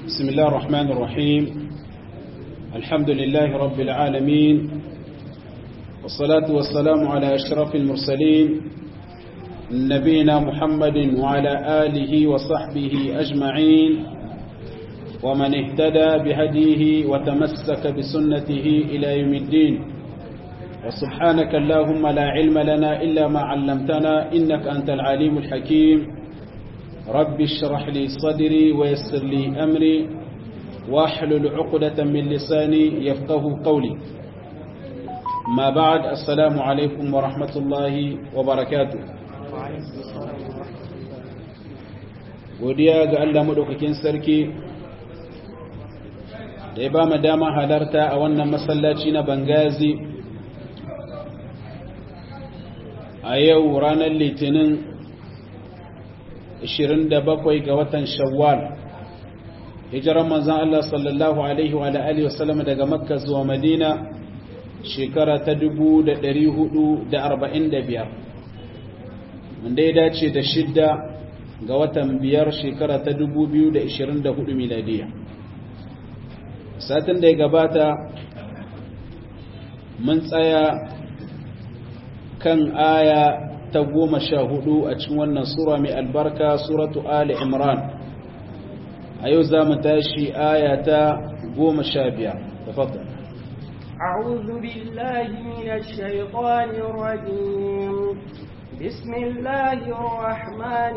بسم الله الرحمن الرحيم الحمد لله رب العالمين والصلاة والسلام على أشرف المرسلين نبينا محمد وعلى آله وصحبه أجمعين ومن اهتدى بهديه وتمسك بسنته إلى يوم الدين وسبحانك اللهم لا علم لنا إلا ما علمتنا إنك أنت العليم الحكيم رب اشرح لي صدري ويسر لي أمري واحلل عقدة من لساني يفقه قولي ما بعد السلام عليكم ورحمة الله وبركاته godiya ga Allah madaukakin sarki da ya ba mu dama halarta a wannan masallaci na Bangazi a yau ranar litinin 27 ga watan shawwal hijiran manzan Allah sallallahu alaihi wa alihi wasallam daga makka zuwa madina shekara ta 1445 wanda ya dace da shidda ga watan biyar shekara ta 2024 miladiya satin da ya gabata mun tsaya kan aya ta goma sha hudu a cikin wannan sura mai albarka suratu ali imran a yau za mu tashi aya ta goma sha biyar tafaddal أعوذ بالله من الشيطان الرجيم بسم الله الرحمن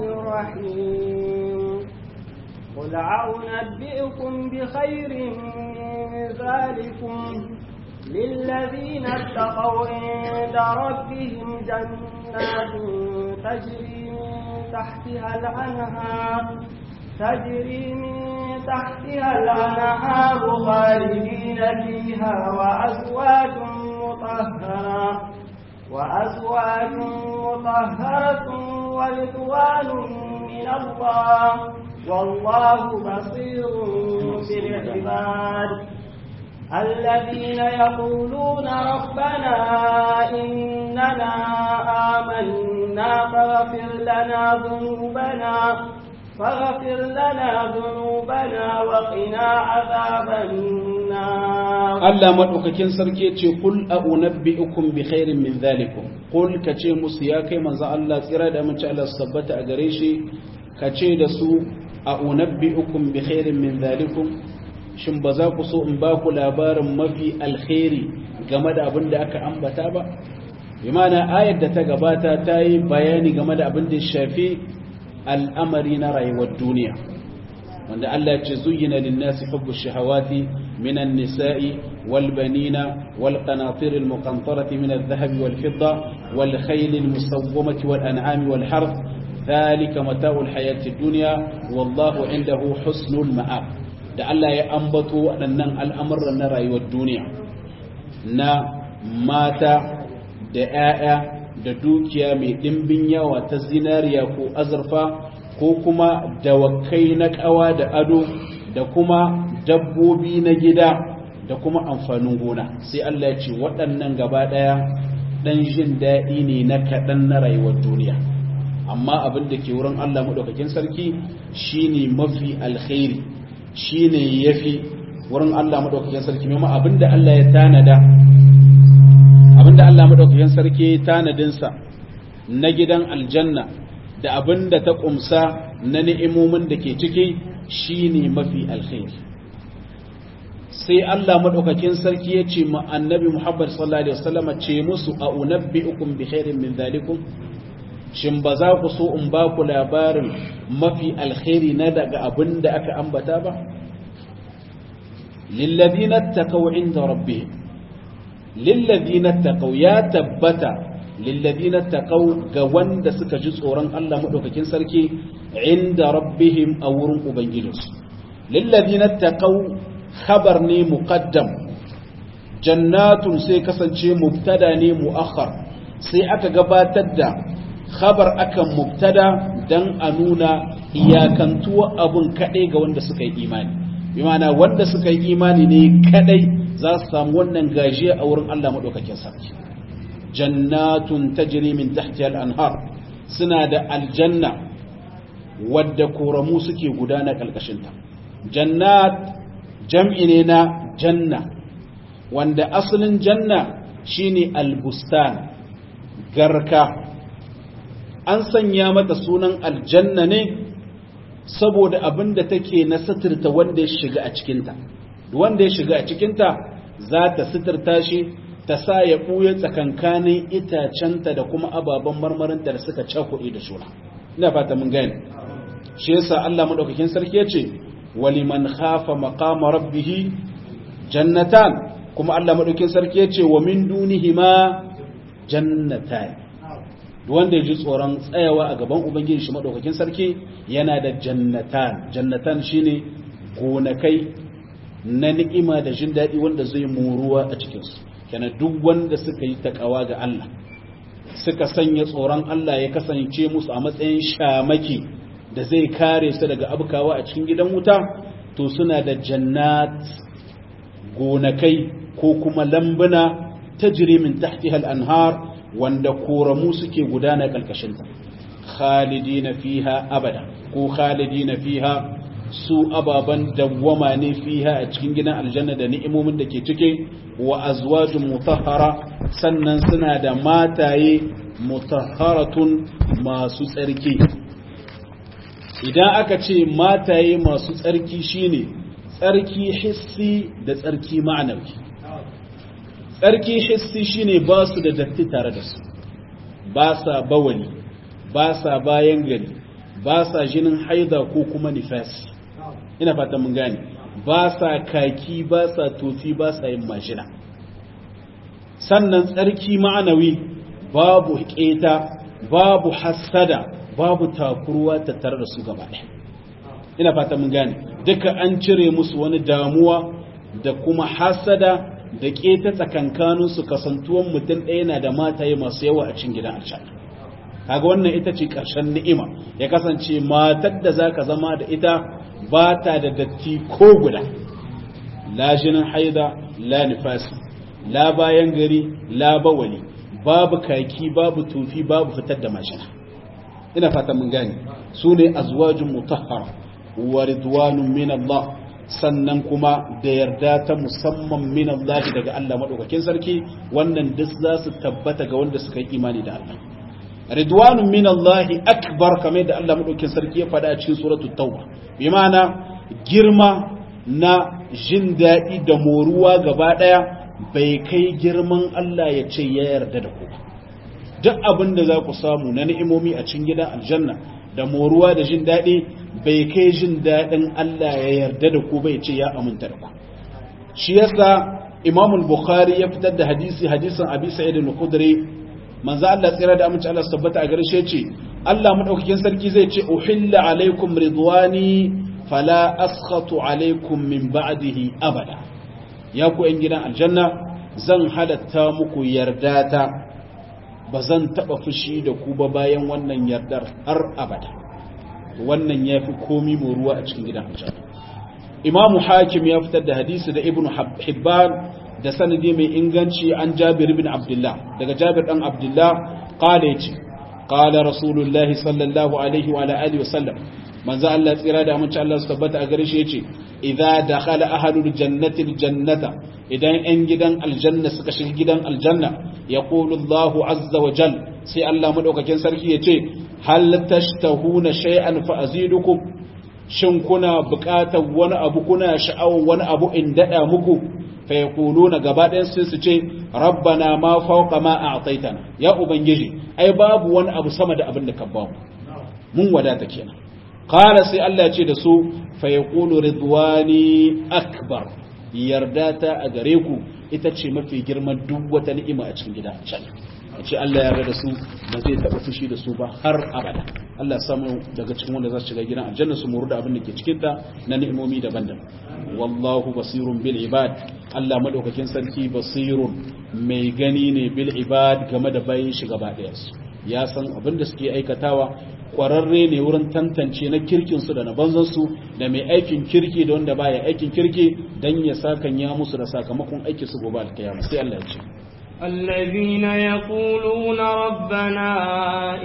الرحيم قل أنبئكم بخير من ذلكم للذين اتقوا عند ربهم جنات تجري من تحتها الأنهار تجري من تحتها الأنهار خالدين فيها وأزواج مطهرة وأزواج مطهرة ورضوان من الله والله بصير بالعباد الذين يقولون ربنا إننا آمنا فاغفر لنا ذنوبنا فاغفر لنا ذنوبنا وقنا عذاب النار Allah madaukakin sarki yace kul a'unabbi'ukum bi khairin min zalikum kul kace musu ya kai manzo Allah tsira da mun ci Allah sabbata a gare shi kace da su a'unabbi'ukum bi khairin min zalikum shin ba za ku so in ba ku labarin mafi alkhairi game da abin da aka ambata ba imana ayar da ta gabata ta yi bayani game da abin da shafi al'amari na rayuwar duniya wanda Allah ce zuyina linnasi hubbu shahawati minan nisa'i wal banina wal qanatir al muqantarati min al dhahabi wal fidda wal khayl al musawwamati wal an'ami wal harth dhalika mata'ul hayati dunya wallahu indahu husnul ma'ab da Allah ya ambato waɗannan al'amuran na rayuwar duniya na mata da ‘ya'ya da dukiya mai ɗimbin yawa ta zinariya ko azurfa ko kuma dawakai na ƙawa da ado da kuma dabbobi na gida da kuma amfanin gona sai Allah ya ce waɗannan gaba ɗaya ɗan jin daɗi ne na kaɗan na rayuwar duniya amma abin da ke wurin Allah maɗaukakin sarki shine mafi alkhairi shi ne ya fi wurin Allah maɗaukakin sarki mimma abinda Allah ya tanada abinda Allah maɗaukakin sarki tanadinsa na gidan aljanna da abinda ta ƙumsa na ni'imomin da ke ciki shi ne mafi alkhairi sai Allah maɗaukakin sarki ya ce ma annabi Muhammad sallallahu alaihi wasallam ce musu a unabbi'ukum bi khairin min zalikum shin ba za ku so in ba ku labarin mafi alkhairi na daga abin da aka ambata ba lillazina taqaw inda rabbihim lillazina taqaw ya tabbata lillazina taqaw ga wanda suka ji tsoron Allah madaukakin sarki inda rabbihim a wurin ubangijinsu lillazina taqaw khabar ne muqaddam jannatun sai kasance mubtada ne muakhar sai aka gabatar da khabar akan mubtada dan a nuna iyakantuwa abun kadai ga wanda suka yi imani bi ma'ana wanda suka yi imani ne kadai za su samu wannan gajiya a wurin Allah madaukakin sarki jannatun tajri min tahtiha al-anhar suna da aljanna wadda koramu suke gudana kalkashinta jannat jam'i ne na janna wanda asalin janna shine albustan garka an sanya mata sunan aljanna ne saboda abin da take na suturta wanda ya shiga a cikinta wanda ya shiga a cikinta za ta suturta shi ta sa ya ɓuya tsakankanin itacenta da kuma ababen marmarinta da suka cakuɗe da shuna ina fata mun gani shi yasa Allah madaukakin sarki ya ce waliman khafa maqama rabbih jannatan kuma Allah madaukakin sarki ya ce wa min dunihima jannatan wanda ya ji tsoron tsayawa a gaban ubangiji shi madaukakin sarki yana da jannatan jannatan shine gonakai na ni'ima da jin daɗi wanda zai muruwa a cikinsu kenan duk wanda suka yi takawa ga Allah suka sanya tsoron Allah ya kasance musu a matsayin shamaki da zai kare su daga abukawa a cikin gidan wuta to suna da jannat gonakai ko kuma lambuna tajri min tahtiha al-anhar wanda koramu suke gudana kalkashinta khalidina fiha abada ko khalidina fiha su ababan dawwama ne fiha a cikin gidan aljanna da ni'imomin da ke cike wa azwajun mutahhara sannan suna da mataye mutahharatun masu tsarki idan aka ce mataye masu tsarki shine tsarki hissi da tsarki ma'anawi tsarki hissi shine ba su da datti tare da su ba sa bawali ba sa bayan gari ba sa jinin haida ko kuma nifasi ina fata mun gane ba sa kaki ba sa tofi ba sa yin mashina sannan tsarki ma'anawi babu keta babu hassada babu takurwa tattare da su gaba ɗaya ina fata mun gane duka an cire musu wani damuwa da kuma hasada da keta tsakankanin su kasantuwan mutum ɗaya na da mataye masu yawa a cikin gidan aljanna kaga wannan ita ce ƙarshen ni'ima ya kasance matar da zaka zama da ita ba ta da datti ko guda la jinin haida la nifasi la bayan gari la bawali babu kaki babu tufi babu fitar da mashina ina fata mun gane su ne azwajun mutahhara wa ridwanun min Allah sannan kuma da yarda ta musamman min Allah daga Allah madaukakin sarki wannan duk za su tabbata ga wanda suka yi imani da Allah ridwanun min Allah akbar kamar da Allah madaukakin sarki ya faɗa a cikin suratul tauba bi ma'ana girma na jin daɗi da moruwa gaba ɗaya bai kai girman Allah ya ce ya yarda da ku duk abin da za ku samu na ni'imomi a cikin gidan aljanna da moruwa da jin daɗi bai kai jin daɗin Allah ya yarda da ku bai ce ya aminta da ku shi yasa Imam al-Bukhari ya fitar da hadisi hadisin Abi Sa'id al-Khudri manzo Allah tsira da aminci Allah tabbata a gare shi ce Allah madaukakin sarki zai ce uhilla alaikum ridwani fala askhatu alaikum min ba'dihi abada ya ku yan gidan aljanna zan halatta muku yardata ba zan taba fushi da ku ba bayan wannan yardar har abada wannan yafi komi mu ruwa a cikin gidan aljanna imamu hakim ya fitar da hadisi da ibnu hibban da sanadi mai inganci an jabir ibn abdullah daga jabir dan abdullah qala yace qala rasulullahi sallallahu alaihi wa alihi wa sallam manzo Allah tsira da amince Allah su tabbata a gare shi yace idza dakhala ahlul jannati aljannata idan yan gidan aljanna suka shiga gidan aljanna yaqulu Allahu azza wa jal sai Allah madaukakin sarki yace hal tashtahuna shay'an fa azidukum shin kuna buƙatar wani abu kuna sha'awar wani abu in dada muku fa yaquluna gaba ɗayan sai su ce rabbana ma fawqa ma a'taytana ya ubangiji ai babu wani abu sama da abin da ka bamu mun wadata kenan qala sai Allah ya ce da su fa yaqulu ridwani akbar yarda ta a gare ku ita ce mafi girman duk wata ni'ima a cikin gida can a ce Allah ya yarda da su ba zai taɓa fushi da su ba har abada Allah ya samu daga cikin wanda za su shiga gidan aljanna su muru da abin da ke cikin ta na ni'imomi daban-daban wallahu basirun bil ibad Allah madaukakin sarki basirun mai gani ne bil ibad game da bayin shi gaba ɗayan su ya san abin da suke aikatawa kwararre ne wurin tantance na kirkinsu da na banzansu da mai aikin kirki da wanda baya aikin kirki don ya sakan ya musu da sakamakon aiki su gobe alkiyama sai Allah ya ce الذين يقولون ربنا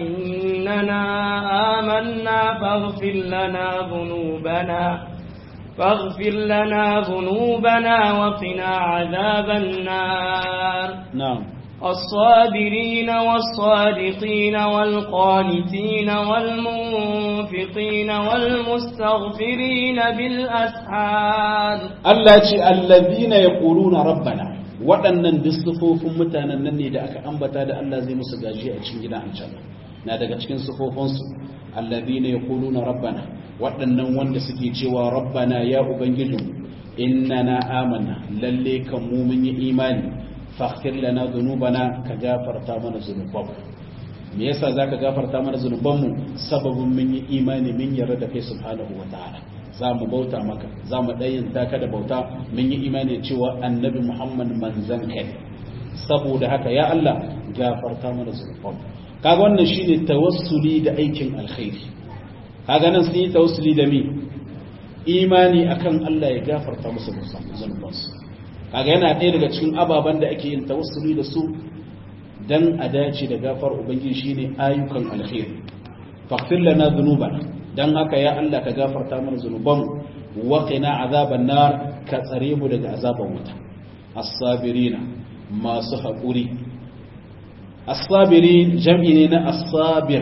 إننا آمنا فاغفر لنا ذنوبنا فاغفر لنا ذنوبنا وقنا عذاب النار نعم الصابرين والصادقين والقانتين والمنفقين والمستغفرين بالأسحار Allah ce allazina yaquluna rabbana waɗannan duk mutanen nan ne da aka ambata da Allah zai musu gaji a cikin gidan aljanna na daga cikin sufofinsu allazina yaquluna rabbana waɗannan wanda suke cewa rabbana ya ubangijin innana amanna lalle kan mu mun yi imani faghfir lana dhunubana ka gafarta mana zunubanmu me yasa zaka gafarta mana zunubanmu sababin mun yi imani mun yarda da kai subhanahu wataala za mu bauta maka za mu ɗayyanta ka da bauta mun yi imani cewa annabi muhammad manzan kai saboda haka ya Allah gafarta mana zunubanmu kaga wannan shine tawassuli da aikin alkhairi kaga nan sun yi tawassuli da mi imani akan Allah ya gafarta musu zunubansu kaga yana ɗaya daga cikin ababen da ake yin tawassuli da su dan a dace da gafar ubangiji shine ayyukan alkhairi faghfir lana dhunubana dan haka ya Allah ka gafarta mana zunubanmu wa qina azaban nar ka tsare mu daga azaban wuta as-sabirina masu haƙuri as-sabirin jam'i ne na as-sabir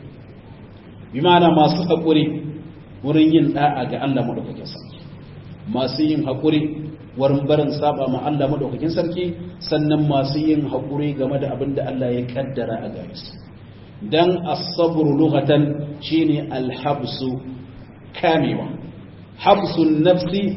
bi ma'ana masu haƙuri wurin yin da'a ga Allah madaukakin sarki masu yin haƙuri wurin barin saba ma Allah madaukakin sarki sannan masu yin haƙuri game da abin da Allah ya kaddara a gare su dan as-sabr lughatan shine al-habsu kamewa habsun nafsi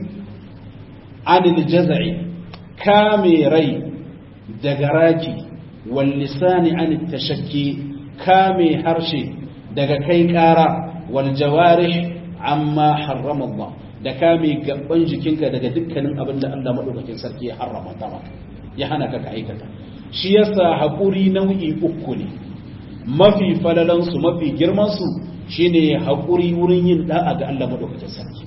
anil jaz'i kame rai daga raki wal lisani anit tashakki kame harshe daga kai kara wal jawarih amma harrama Allah da kame gaban jikinka daga dukkanin abin da Allah madaukakin sarki ya harrama ta maka ya hana ka ka aikata shi yasa haƙuri nau'i uku ne mafi falalansu mafi girmansu shine haƙuri wurin yin da'a ga Allah madaukakin sarki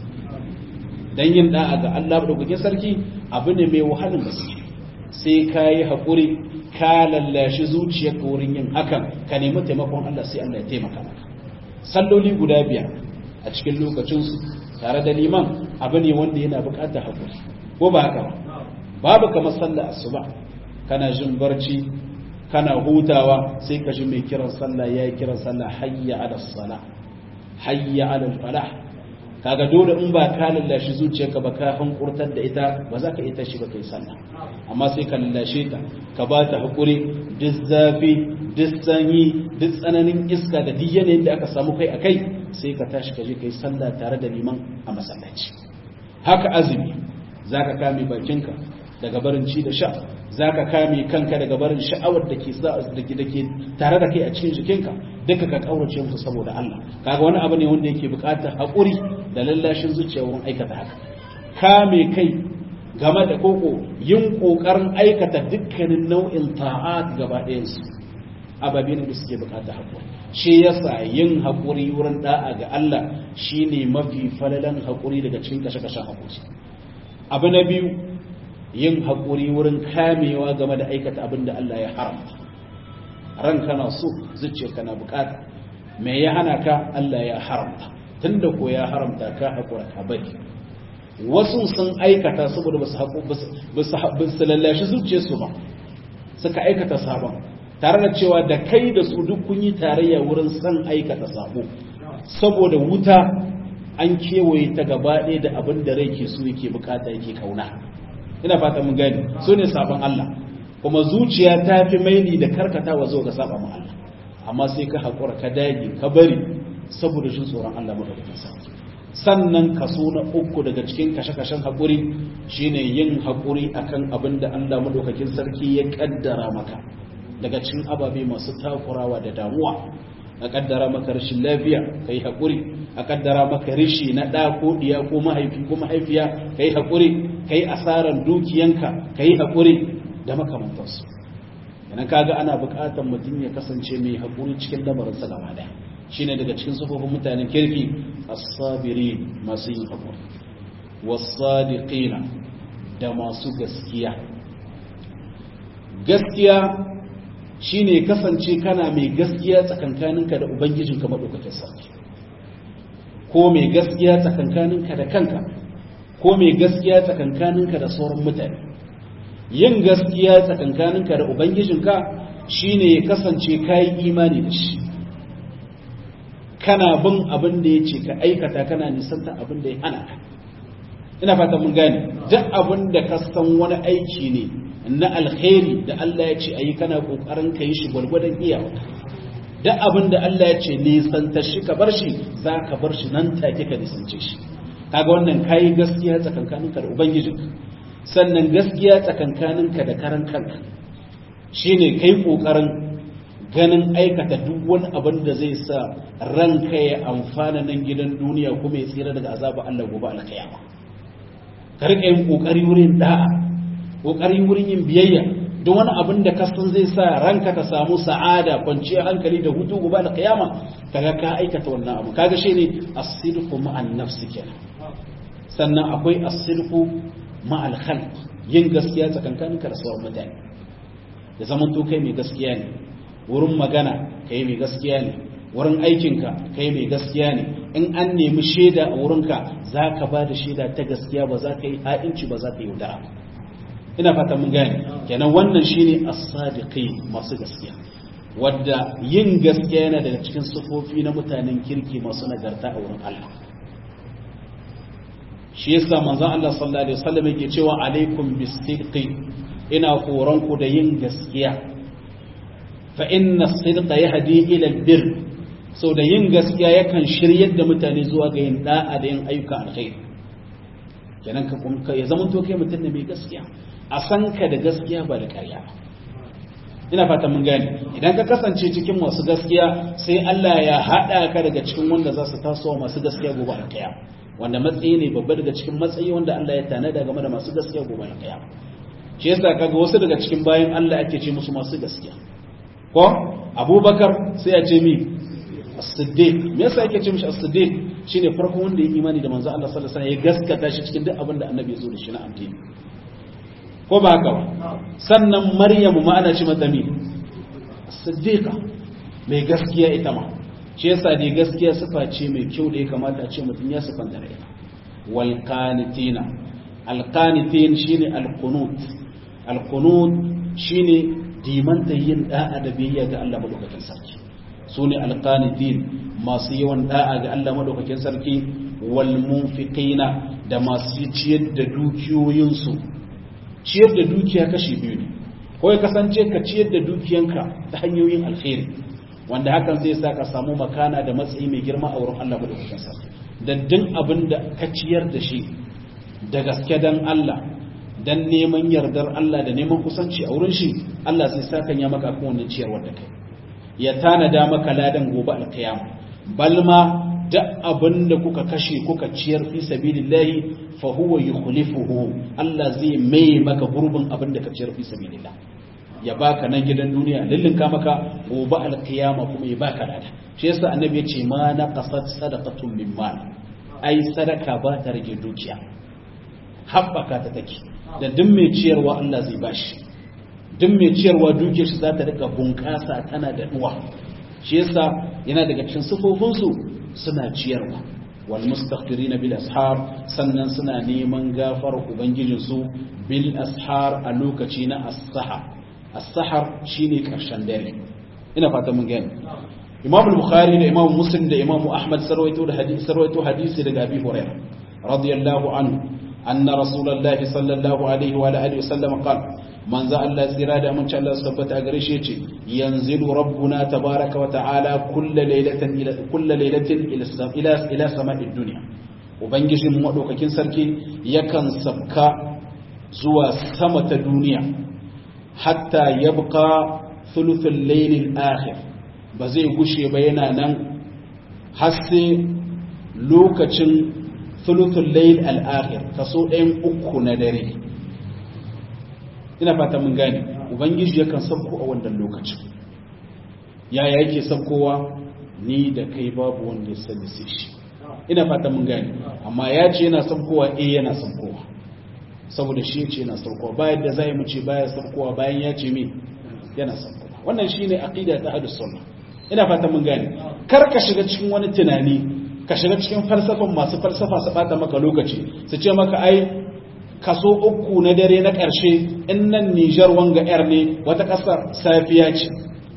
dan yin da'a ga Allah madaukakin sarki abu ne mai wahalin gaske sai ka yi haƙuri ka lallashi zuciyarka wurin yin hakan ka nemi taimakon Allah sai Allah ya taimaka maka salloli guda biyar a cikin lokacinsu tare da liman abu ne wanda yana buƙatar haƙuri ko ba haka ba babu kamar sallar asuba kana jin barci kana hutawa sai ka ji mai kiran sallah yayi kiran sallah hayya ala sala hayya ala falah kaga dole in ba ka lallashi zuciyarka ba ka hankurtar da ita ba za ka ita shi ba kai sallah amma sai ka lallashe ta ka ba ta hakuri duk zafi duk sanyi duk tsananin iska da duk yanayin da aka samu kai akai sai ka tashi ka je kai sallah tare da liman a masallaci haka azumi zaka kame bakinka daga barin ci da sha za ka kame kanka daga barin sha'awar da ke da ke tare da kai a cikin jikinka duka ka kaurace musu saboda Allah kaga wani abu ne wanda yake buƙatar haƙuri da lallashin zuciya wurin aikata haka kame kai game da koko yin ƙoƙarin aikata dukkanin nau'in ta'at gaba ɗayansu ababe ne da suke buƙatar haƙuri shi yasa yin haƙuri wurin da'a ga Allah shine mafi falalan haƙuri daga cikin kashe-kashen haƙuri abu na biyu yin haƙuri wurin kamewa game da aikata abin da Allah ya haramta ran kana so zuciya kana bukata me ya hana ka Allah ya haramta tunda ko ya haramta ka haƙura ka bari wasu sun aikata saboda ba su lallashi zuciyarsu ba suka aikata sabon tare da cewa da kai da su duk kun yi tarayya wurin san aikata sabo saboda wuta an kewaye ta gaba ɗaya da abin da rai ke so yake bukata yake kauna ina fata mun gani su ne sabon Allah kuma zuciya ta fi maili da karkatawa zuwa ga saba mu Allah amma sai ka haƙura ka dage ka bari saboda jin tsoron Allah madaukakin sarki sannan kaso na uku daga cikin kashe-kashen haƙuri shine yin haƙuri akan abin da Allah madaukakin sarki ya kaddara maka daga cikin ababe masu takurawa da damuwa a kaddara maka rashin lafiya kai haƙuri a kaddara maka rishi na ɗa ko ɗiya ko mahaifi ko mahaifiya kai haƙuri kai asaran dukiyanka kai haƙuri da makamantansu yana kaga ana buƙatar mutum ya kasance mai haƙuri cikin lamarinsa gaba ɗaya shine daga cikin sufofin mutanen kirki as-sabiri masu yin haƙuri was-sadiqina da masu gaskiya gaskiya shine kasance kana mai gaskiya tsakankaninka da ubangijinka madaukakin sarki ko mai gaskiya tsakankaninka da kanka ko mai gaskiya tsakankaninka da sauran mutane yin gaskiya tsakankaninka da ubangijinka shine ya kasance kayi imani da shi kana bin abin da ya ce ka aikata kana nisanta abin da ya hana ka ina fata mun gane duk abin da ka san wani aiki ne na alkhairi da Allah ya ce ayi kana kokarin ka yi shi gwargwadon iyawa duk abin da Allah ya ce nisanta shi ka bar shi za ka bar shi nan take ka nisance shi kaga wannan kayi gaskiya tsakankaninka da ubangijinka sannan gaskiya tsakankaninka da karan kanka shine kai kokarin ganin aikata duk wani abin da zai sa ranka ya amfana nan gidan duniya kuma ya tsira daga azabar Allah gobe alkiyama ka rika yin kokari wurin da'a kokari wurin yin biyayya duk wani abin da kasan zai sa ranka ta samu sa'ada kwanciyar hankali da hutu gobe alkiyama kaga ka aikata wannan abu kaga shine as-sidqu ma'an nafsi kenan sannan akwai as-sidqu ma'al khalq yin gaskiya tsakankaninka da sauran mutane da zaman to kai mai gaskiya ne wurin magana kai mai gaskiya ne wurin aikinka kai mai gaskiya ne in an nemi shaida a wurinka za ka ba da shaida ta gaskiya ba za ka yi ha'inci ba za ka yi yaudara ina fata mun gane kenan wannan shine as-sadiqi masu gaskiya wadda yin gaskiya yana daga cikin sufofi na mutanen kirki masu nagarta a wurin Allah shi yasa manzon Allah sallallahu alaihi wasallam yake cewa alaikum bis-sidqi ina horon ku da yin gaskiya fa inna as-sidqa yahdi ila al-birr so da yin gaskiya yakan shiryar da mutane zuwa ga yin da'a da yin ayyuka alkhairi kenan ka kuma ya zama to kai mutum ne mai gaskiya a san ka da gaskiya ba da ƙarya ba ina fata mun gane idan ka kasance cikin masu gaskiya sai Allah ya haɗa ka daga cikin wanda za su taso masu gaskiya gobe alkiyama wanda matsayi ne babba daga cikin matsayi wanda Allah ya tanada game da masu gaskiya gobe alkiyama shi yasa kaga wasu daga cikin bayan Allah ake ce musu masu gaskiya ko Abubakar sai ya ce mi as-siddiq me yasa yake ce mishi as-siddiq shine farkon wanda ya imani da manzo Allah sallallahu alaihi wasallam ya gaskata shi cikin duk abin da annabi ya zo da shi na addini ko ba haka ba sannan maryamu ma ana ce mata mi siddiqa mai gaskiya ita ma shi yasa dai gaskiya sifa ce mai kyau da ya kamata a ce mutum ya sifanta da ita wal qanitina al qanitin shine al qunut al qunut shine dimanta yin da'a da biyayya ga Allah madaukakin sarki sune al qanitin masu yawan da'a ga Allah madaukakin sarki wal munfiqina da masu ciyar da dukiyoyinsu ciyar da dukiya kashi biyu ne ko ya kasance ka ciyar da dukiyanka ta hanyoyin alkhairi wanda hakan zai sa ka samu makana da matsayi mai girma a wurin Allah madaukakin sarki daddin abin da ka ciyar da shi da gaske dan Allah dan neman yardar Allah da neman kusanci a wurin shi Allah sai sa kan ya maka kan wannan ciyarwar da kai ya tanada maka ladan gobe alkiyama balma duk abin da kuka kashe kuka ciyar fi sabilillahi fa huwa yukhlifuhu Allah zai mai maka gurbin abin da ka ciyar fi sabilillah ya baka nan gidan duniya lillinka maka gobe alkiyama kuma ya baka lada shi yasa annabi ya ce ma na qasat sadaqatun min mal ai sadaka ba ta rage dukiya haɓaka ta take da duk mai ciyarwa Allah zai bashi duk mai ciyarwa dukiyar shi za ta rika bunƙasa tana da duwa shi yasa yana daga cikin sufofinsu suna ciyarwa wal mustaghfirin bil ashar sannan suna neman gafar ubangijin su bil ashar a lokaci na as-sahar as-sahar shine karshen dare ina fata mun gani imam al-bukhari da imam muslim da imam ahmad sarwaito da hadisi sarwaito hadisi daga abi hurairah radiyallahu anhu anna rasulullahi sallallahu alaihi wa alihi wasallam qala manzo Allah tsira da mun Allah su tabbata a gare shi yace yanzilu rabbuna tabaraka wa ta'ala kullu laylatin ila kullu laylatin ila ila sama'id dunya ubangijin madaukakin sarki yakan sabka zuwa sama ta duniya hatta yabqa thuluthul laylil akhir ba zai gushe ba yana nan har sai lokacin thuluthul layl al akhir kaso ɗayan uku na dare ina fata mun gane ubangiji yakan sabko a wannan lokacin yaya yake sabkowa ni da kai babu wanda ya sani sai shi ina fata mun gane amma ya ce yana sabkowa eh yana sabkowa saboda shi ce yana sabkowa bayan da zai mu ce baya sabkowa bayan ya ce me yana sabkowa wannan shine aqida ta ahlus sunna ina fata mun gane kar ka shiga cikin wani tunani ka shiga cikin falsafan masu falsafa su bata maka lokaci su ce maka ai kaso uku na dare na ƙarshe in nan Nijar wanga yar ne wata ƙasar safiya ce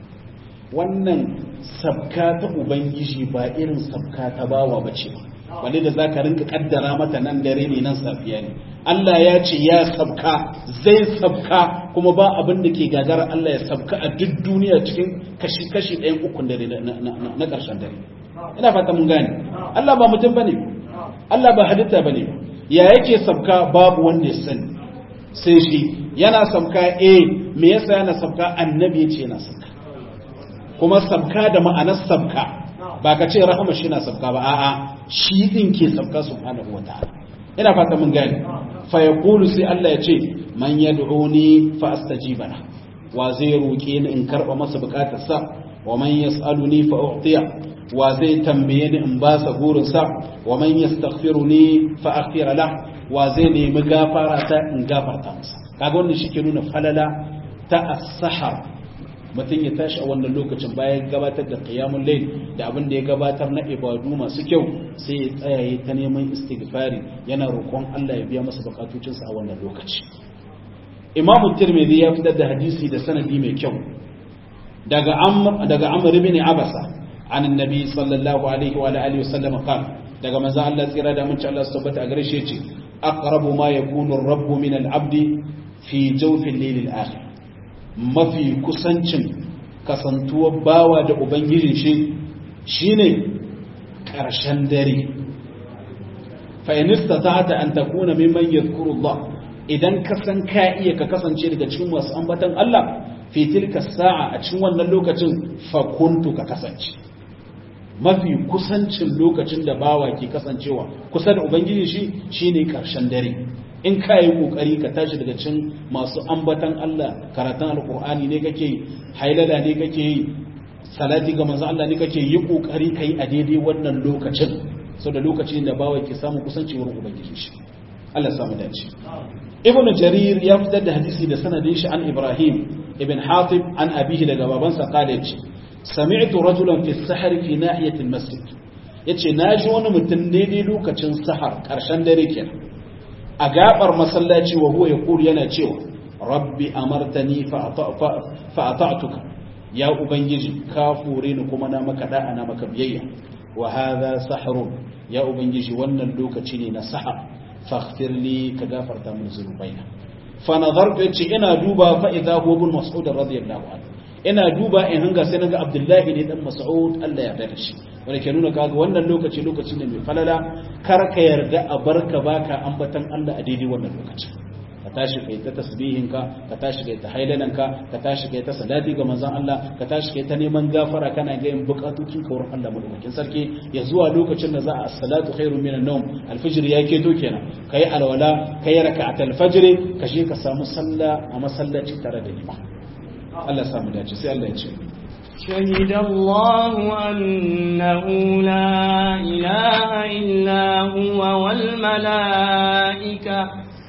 wannan sabka ta ubangiji ba irin sabka ta bawa ba ce ba wani da za ka rinka kaddara mata nan dare ne nan safiya ne Allah ya ce ya sabka zai sabka kuma ba abin da ke gagara Allah ya sabka a duk duniya cikin kashi-kashi ɗayan ukun dare na ƙarshen dare ina fata mun gane Allah ba mutum bane Allah ba halitta bane ya yake sabka babu wanda ya sani sai shi yana sabka eh me yasa yana sabka annabi ya ce yana sabka kuma sabka da ma'anar sabka ba ka ce rahama shi na sabka ba a'a shi din ke sabka subhanahu wataala ina fata mun gane fa yaqulu sai Allah ya ce man yad'uni fa astajiba la wa zai roke ni in karba masa bukatarsa wa man yas'aluni fa u'tiya wa zai tambaye ni in ba sa burin sa wa man yastaghfiruni fa aghfir la wa zai nemi gafara ta in gafarta masa kaga wannan shi ke nuna falala ta as-sahar mutum ya tashi a wannan lokacin bayan gabatar da qiyamul layl da abin da ya gabatar na ibadu masu kyau sai ya tsaya ya ta neman istighfari yana roƙon Allah ya biya masa bukatocinsa a wannan lokaci Imam Tirmidhi ya fitar da hadisi da sanadi mai kyau daga Amr daga Amr ibn Abasa an annabi sallallahu alaihi wa alihi wasallam qala daga manzo Allah tsira da mun Allah su tabbata a gare shi yace aqrabu ma yakunu ar-rabbu min al-abdi fi jawfi al-layl al-akhir mafi kusancin kasantuwar bawa da ubangijin shi shine ƙarshen dare fa'inista ta hata an takuna mimman yadhkuru Allah idan ka san ka iya ka kasance daga cikin wasu ambatan Allah fi tilka sa'a a cikin wannan lokacin fa kuntu ka kasance mafi kusancin lokacin da bawa ke kasancewa kusa da ubangiji shi shine ƙarshen dare in ka yi kokari ka tashi daga cin masu ambatan Allah karatun alkur'ani ne kake yi hailala ne kake yi salati ga manzo Allah ne kake yi kokari kai a daidai wannan lokacin so da lokacin da bawa ke samu kusanci wurin ubangiji shi Allah samu dace ibn jarir ya fitar da hadisi da sanadin shi an ibrahim ibn hatib an abihi daga babansa kale yace sami'tu rajulan fi sahar fi nahiyati almasjid yace naji wani mutum daidai lokacin sahar karshen dare kenan a gabar masallaci wa huwa yaqulu yana cewa rabbi amartani fa ata'tuka ya ubangiji ka fure ni kuma na maka da'a na maka biyayya wa hadha sahrun ya ubangiji wannan lokaci ne na sahar faghfir li ka gafarta min zunubaina fa nadartu yace ina duba fa idha huwa ibn mas'ud radiyallahu anhu ina duba in hanga sai naga abdullahi ne dan mas'ud Allah ya yarda shi wanda ke nuna kaga wannan lokaci lokaci ne mai falala kar ka yarda a barka baka ambatan Allah a daidai wannan lokaci ka tashi kai ta tasbihin ka ka tashi kai ta hailalan ka ka tashi kai ta salati ga manzon Allah ka tashi kai ta neman gafara kana ga yin bukatocin ka wurin Allah madaukakin sarki ya zuwa lokacin da za a salatu khairu minan nawm alfijir ya keto kenan kai alwala kai raka'atul fajr ka je ka samu sallah a masallaci tare da liman Allah samu dace sai Allah ya ce شهد الله أنه لا إله إلا هو والملائكة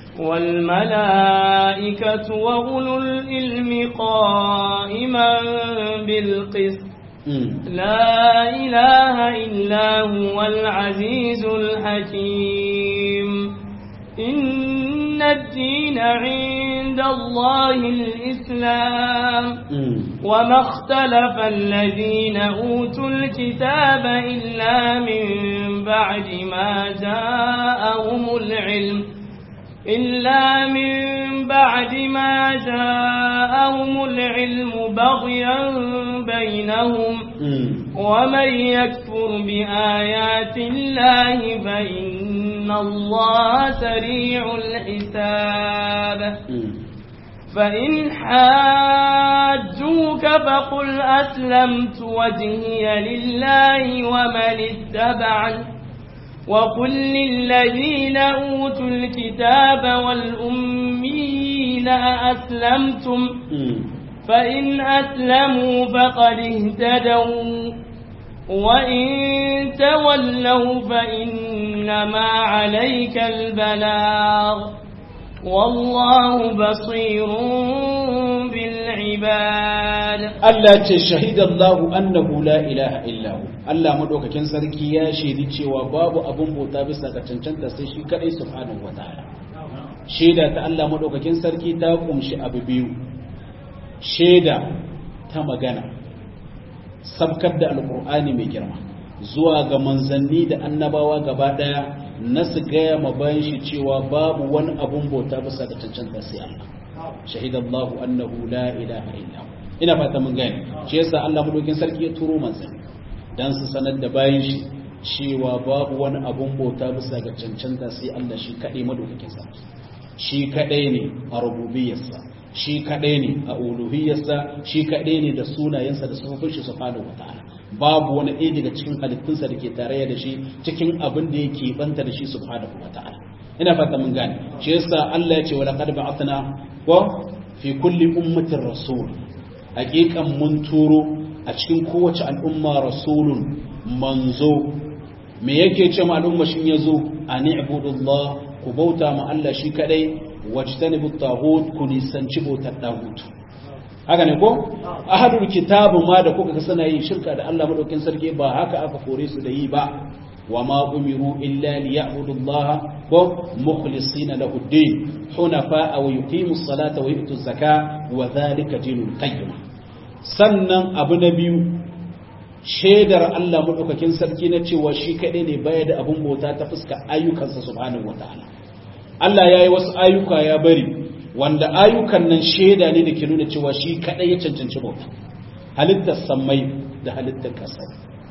والملائكة وأولو العلم قائما بالقسط لا إله إلا هو العزيز الحكيم إن الدين عند الله الإسلام وما اختلف الذين أوتوا الكتاب إلا من بعد ما جاءهم العلم إلا من بعد ما جاءهم العلم بغيا بينهم ومن يكفر بآيات الله فإن الله سريع الحساب فإن حاجوك فقل أسلمت وجهي لله ومن اتبعني وقل للذين أوتوا الكتاب والأمين أأسلمتم فإن أسلموا فقد اهتدوا وإن تولوا فإنما عليك البلاغ والله بصير بالعباد Allah ce shahida Allah annahu la ilaha illa hu Allah madaukakin sarki ya shaidi cewa babu abun bauta bisa ga cancanta sai shi kadai subhanahu wataala shaida ta Allah madaukakin sarki ta kumshi abu biyu shaida ta magana sabkar da alkur'ani mai girma zuwa ga manzanni da annabawa gaba daya na su gaya ma bayan shi cewa babu wani abun bauta bisa ga cancanta sai Allah shahidallahu annahu la ilaha illa ina fata mun gane shi yasa Allah madaukin sarki ya turo manzanni dan su sanar da bayan shi cewa babu wani abun bauta bisa ga cancanta sai Allah shi kadai madaukakin sarki shi kadai ne a rububiyarsa shi kaɗai ne a uluhiyarsa shi kaɗai ne da sunayensa da sufofin shi subhanahu wataala babu wani ɗaya daga cikin halittunsa da ke tarayya da shi cikin abin da yake banta da shi subhanahu wataala ina fata mun gane shi yasa Allah ya ce wa laqad ba'athna wa fi kulli ummatin rasul haqiqan mun turo a cikin kowace al'umma rasulun manzo me yake ce ma al'umma shin yazo ani ibudullah ku bauta ma Allah shi kadai wajtanibu taghut ku nisanci bautar taghut haka ne ko ahadul kitabu ma da kuka ga suna yin shirka da Allah madaukin sarki ba haka aka kore su da yi ba wa ma umiru illa liya'budu Allah ko mukhlisina lahu ad-din hunafa wa yuqimu as-salata wa yu'tu az-zakata wa dhalika dinul qayyim sannan abu na biyu shaidar Allah madaukakin sarki na cewa shi kadai ne baya da abun bauta ta fuska ayyukansa subhanahu wataala Allah ya yi wasu ayyuka ya bari wanda ayyukan nan shaida ne da ke nuna cewa shi kaɗai ya cancanci bauta halittar sammai da halittar ƙasa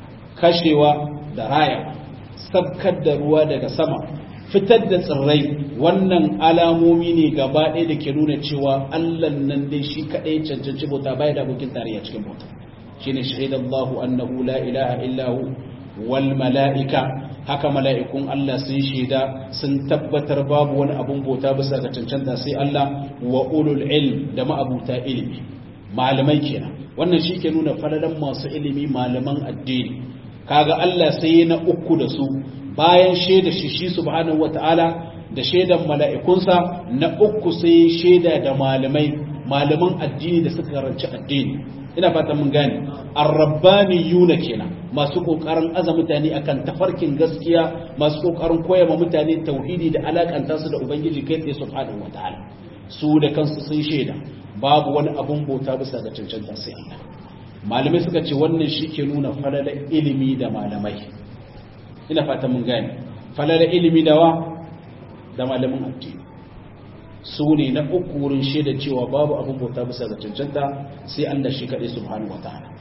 kashewa da raya sabkar da ruwa daga sama fitar da tsirrai wannan alamomi ne gaba ɗaya da ke nuna cewa Allah nan dai shi kaɗai ya cancanci bauta baya da abokin tarayya cikin bauta shine shahidallahu annahu la ilaha illahu wal mala'ika haka mala'ikun Allah sun shaida sun tabbatar babu wani abun bauta bisa ga cancanta sai Allah wa ulul ilm da ma'abuta ilimi malamai kenan wannan shi ke nuna falalan masu ilimi malaman addini kaga Allah sai na uku da su bayan shaida shi shi subhanahu wata'ala da shaidan mala'ikunsa na uku sai shaida da malamai malaman addini da suka karanci addini ina fatan mun gane arrabbaniyuna kenan masu kokarin aza mutane akan tafarkin gaskiya masu kokarin koya ma mutane tauhidi da alakanta su da ubangiji kai tsaye subhanahu wataala su da kansu sun shaida babu wani abun bauta bisa ga cancanta sai Allah malamai suka ce wannan shi ke nuna falalar ilimi da malamai ina fatan mun gane falalar ilimi da wa da malamin addini su ne na uku wurin shaida cewa babu abin bauta bisa ga cancanta sai Allah shi kaɗai subhanahu wa ta'ala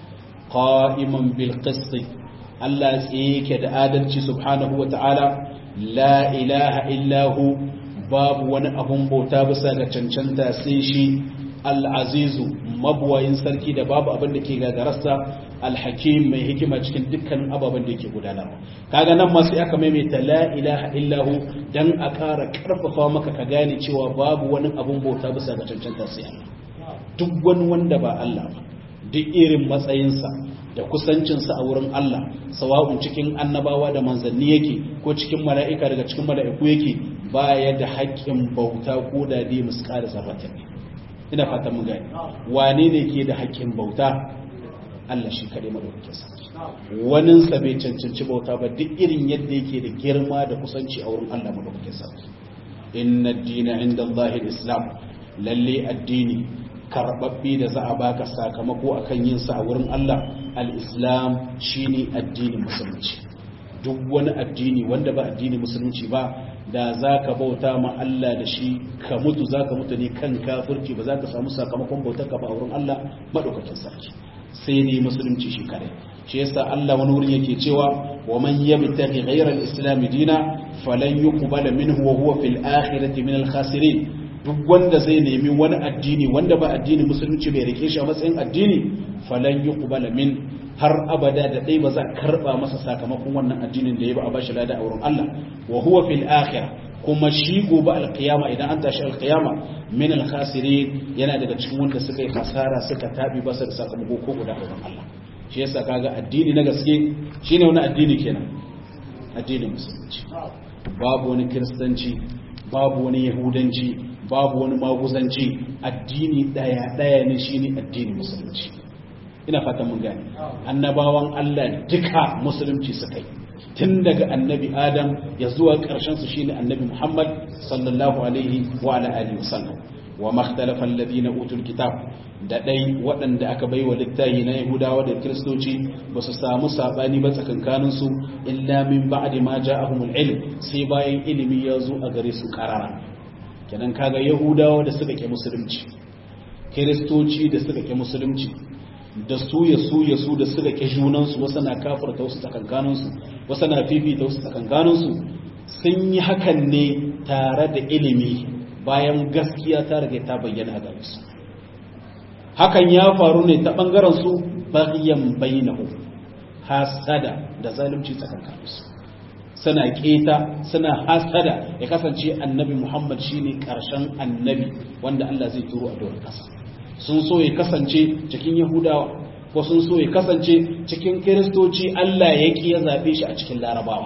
qa'iman bil qist Allah yake da adalci subhanahu wa ta'ala la ilaha illa hu babu wani abin bauta bisa ga cancanta sai shi al-azizu mabuwayin sarki da babu abin da ke gagararsa al-hakim mai hikima cikin dukkanin ababen da yake gudanarwa kaga nan ma sai aka maimaita la ilaha illahu dan a ƙara ƙarfafa maka ka gane cewa babu wani abun bauta bisa ga cancanta sai Allah duk wani wanda ba Allah ba duk irin matsayinsa da kusancinsa a wurin Allah sawa'un cikin annabawa da manzanni yake ko cikin mala'ika daga cikin mala'iku yake baya da haƙƙin bauta ko da dai muskar zarratin ina fatan mun gane wane ne ke da haƙƙin bauta Allah shi kaɗai madaukakin sarki waninsa bai cancanci bauta ba duk irin yadda yake da girma da kusanci a wurin Allah madaukakin sarki inna dina inda Allah islam lalle addini karbabbe da za a baka sakamako akan yin sa a wurin Allah al-islam shine addinin musulunci duk wani addini wanda ba addini musulunci ba da za ka bauta ma Allah da shi ka mutu za ka mutu ne kan kafirci ba za ka samu sakamakon bautar ka ba a wurin Allah maɗaukakin sarki sai ne musulunci shi kare shi yasa Allah wani wurin yake cewa wa man yabtaghi ghayra al-islam dina falan yuqbala minhu wa huwa fil akhirati min al-khasirin duk wanda zai nemi wani addini wanda ba addini musulunci bai rike shi a matsayin addini falan yuqbala min har abada da dai ba za karba masa sakamakon wannan addinin da ya ba a bashi lada a wurin Allah wa huwa fil akhirah kuma shi gobe alkiyama idan an tashi alkiyama min alkhasirin yana daga cikin wanda suka yi hasara suka tabi basa da sakamako ko guda a wurin Allah shi yasa kaga addini na gaske shine wani addini kenan addinin musulunci babu wani kiristanci babu wani yahudanci babu wani maguzanci addini daya daya ne shine addinin musulunci ina fatan mun gane annabawan Allah duka musulunci suka yi tun daga annabi adam ya zuwa ƙarshen su shine annabi muhammad sallallahu alaihi wa ala alihi wasallam wa makhtalafa alladhina utul kitab da dai waɗanda aka bai wa littafi na yahudawa da kiristoci ba su samu sabani ba tsakankanin su illa min ba'di ma ja'ahumul ilm sai bayan ilimi ya zo a gare su karara kenan kaga yahudawa da suka ke musulunci kiristoci da suka ke musulunci da su ya su ya su da suka ke junansu wasu na kafarta wasu tsakankaninsu wasu na fifita wasu tsakankaninsu sun yi hakan ne tare da ilimi bayan gaskiya ta rage ta bayyana a gare su hakan ya faru ne ta ɓangaren su bayan bainahu hasada da zalunci tsakankaninsu suna keta suna hasada ya kasance annabi muhammad shine karshen annabi wanda Allah zai turo a doron kasa sun so ya kasance cikin yahudawa ko sun so ya kasance cikin kiristoci Allah ya ki ya zabe shi a cikin larabawa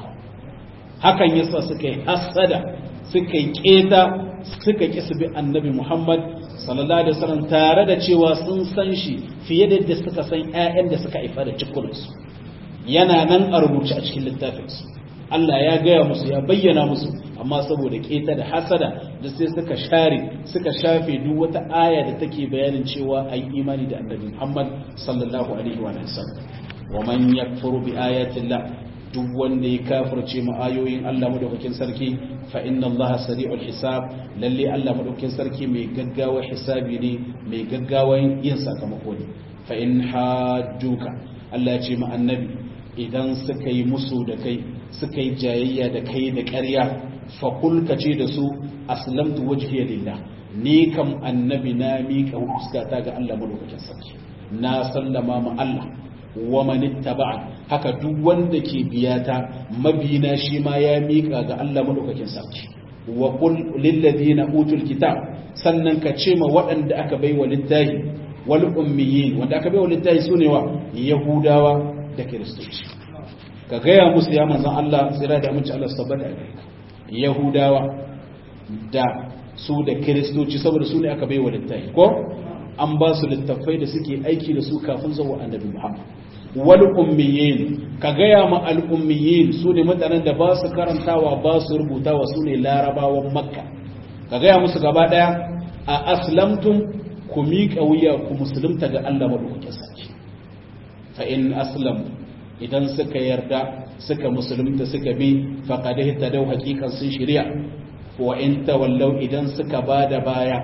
hakan yasa suka yi hasada suka yi keta suka ki su bi annabi muhammad sallallahu alaihi wasallam tare da cewa sun san shi fiye da yadda suka san ƴaƴan da suka haifa da cikunansu yana nan a rubuce a cikin littafinsu Allah ya gaya musu ya bayyana musu amma saboda keta da hasada da sai suka share suka shafe duk wata aya da take bayanin cewa ayi imani da annabi Muhammad sallallahu alaihi wa sallam wa man yakfuru bi ayatillah duk wanda ya kafirce mu ayoyin Allah madaukakin sarki fa inna Allah sari'ul hisab lalle Allah madaukakin sarki mai gaggawa hisabi ne mai gaggawa yin sakamako ne fa in hajjuka Allah ya ce mu annabi idan suka yi musu da kai suka yi jayayya da kai da ƙarya faƙul ka ce da su aslamtu wajhiya lillah ni kam annabi na miƙa fuskata ga Allah madaukakin sarki na sallama ma Allah wa man ittaba'a haka duk wanda ke biyata mabina shi ma ya miƙa ga Allah madaukakin sarki wa qul lil ladina utul kitab sannan ka ce ma waɗanda aka bai wa littahi wal ummiyin wanda aka bai wa littahi sune wa yahudawa da kiristoci ka gaya musu ya manzan Allah tsira da amince Allah su tabbata a yahudawa da su da kiristoci saboda su ne aka bai wa littafi ko an ba su littafai da suke aiki da su kafin zuwa annabi Muhammad wal ummiyin ka gaya ma al ummiyin su ne mutanen da ba su karantawa ba su rubutawa su ne larabawan makka ka gaya musu gaba daya a aslamtum ku miƙa wuya ku musulunta ga Allah madaukakin sarki fa in aslam idan suka yarda suka musulunta suka bi faqad ihtadaw haqiqan sun shari'a wa in tawallaw idan suka bada baya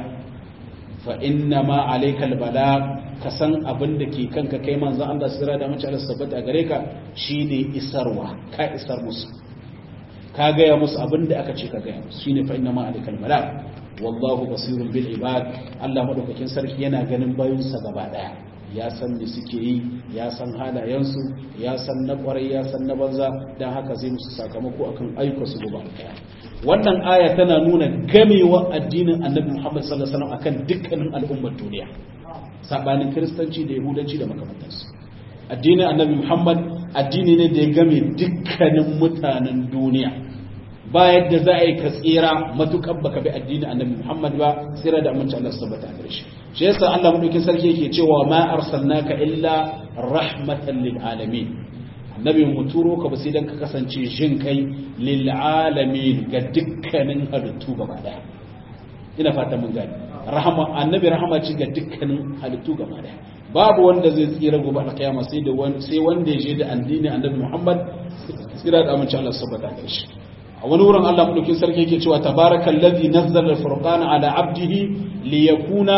fa inna ma alayka albala ka san abin da ke kanka kai manzon Allah sira da mace Allah sabbata gare ka shine isarwa ka isar musu ka gaya musu abin da aka ce ka gaya musu shine fa inna ma alayka albala wallahu basirun bil ibad Allah madaukakin sarki yana ganin bayinsa gaba daya ya san me suke yi ya san halayensu ya san na kwarai ya san na banza don haka zai musu sakamako akan ayyuka su gobe alkaya wannan aya tana nuna gamewa addinin annabi muhammad sallallahu alaihi wasallam akan dukkanin al'ummar duniya sabanin kiristanci da yahudanci da makamantansu addinin annabi muhammad addini ne da ya game dukkanin mutanen duniya ba yadda za a yi ka tsira matukan baka bi addinin annabi muhammad ba tsira da amince Allah su tabbata a gare shi shi yasa Allah madaukin sarki yake cewa ma arsalnaka illa rahmatan lil alamin annabi mu turo ka ba sai dan ka kasance jin kai lil alamin ga dukkanin halittu gaba daya ina fata mun gani rahama annabi rahama ce ga dukkanin halittu gaba daya babu wanda zai tsira gobe a kiyama sai da sai wanda ya je da addini annabi Muhammad tsira da amince Allah subhanahu wa shi a wani wurin Allah madaukin sarki yake cewa tabarakallazi nazzala al-furqana ala abdihi liyakuna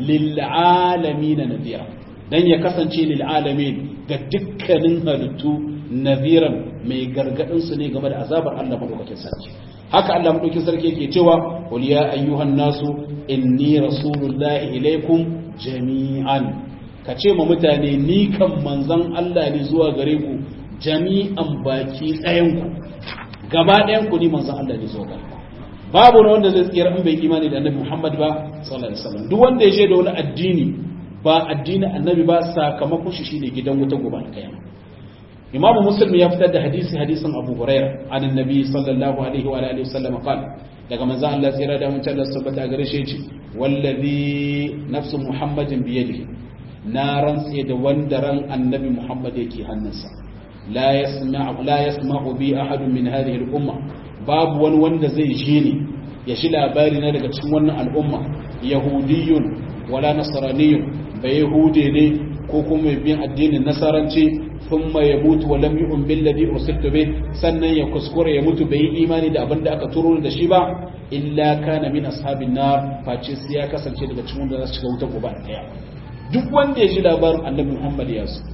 lil'alamin nadira dan ya kasance lil'alamin ga dukkanin halittu nadiran mai gargadin su ne game da azabar Allah madaukakin sarki haka Allah madaukakin sarki yake cewa qul ya ayyuhan nasu inni rasulullahi ilaikum jami'an kace ma mutane ni kan manzon Allah ne zuwa gare ku jami'an baki ɗayan ku gaba ɗayan ku ni manzon Allah ne zuwa gare ku babu wani wanda zai tsira in bai imani da annabi Muhammad ba sallallahu alaihi wasallam duk wanda ya je da wani addini ba addinin annabi ba sakamakon shi shine gidan wuta gobe alkiyama imamu muslim ya fitar da hadisi hadisin abu hurairah an annabi sallallahu alaihi wa alihi wasallam qala daga manzo Allah tsira da mutum Allah subhanahu wa gare shi yace wallazi nafsu muhammadin bi yadihi na rantse da wanda ran annabi Muhammad yake hannunsa la yasma'u la yasma'u bi ahadun min hadhihi al-umma babu wani wanda zai ji ni ya shi labari na daga cikin wannan al'umma yahudiyun wala nasraniyun ba yahude ne ko kuma mai bin addinin nasaranci thumma yamutu wa lam yu'min billadhi ursiltu bih sannan ya kuskure ya mutu bai yi imani da abin da aka turo da shi ba illa kana min ashabin nar face sai ya kasance daga cikin wanda za su shiga wuta gobe daya duk wanda ya ji labarin annabi Muhammad ya su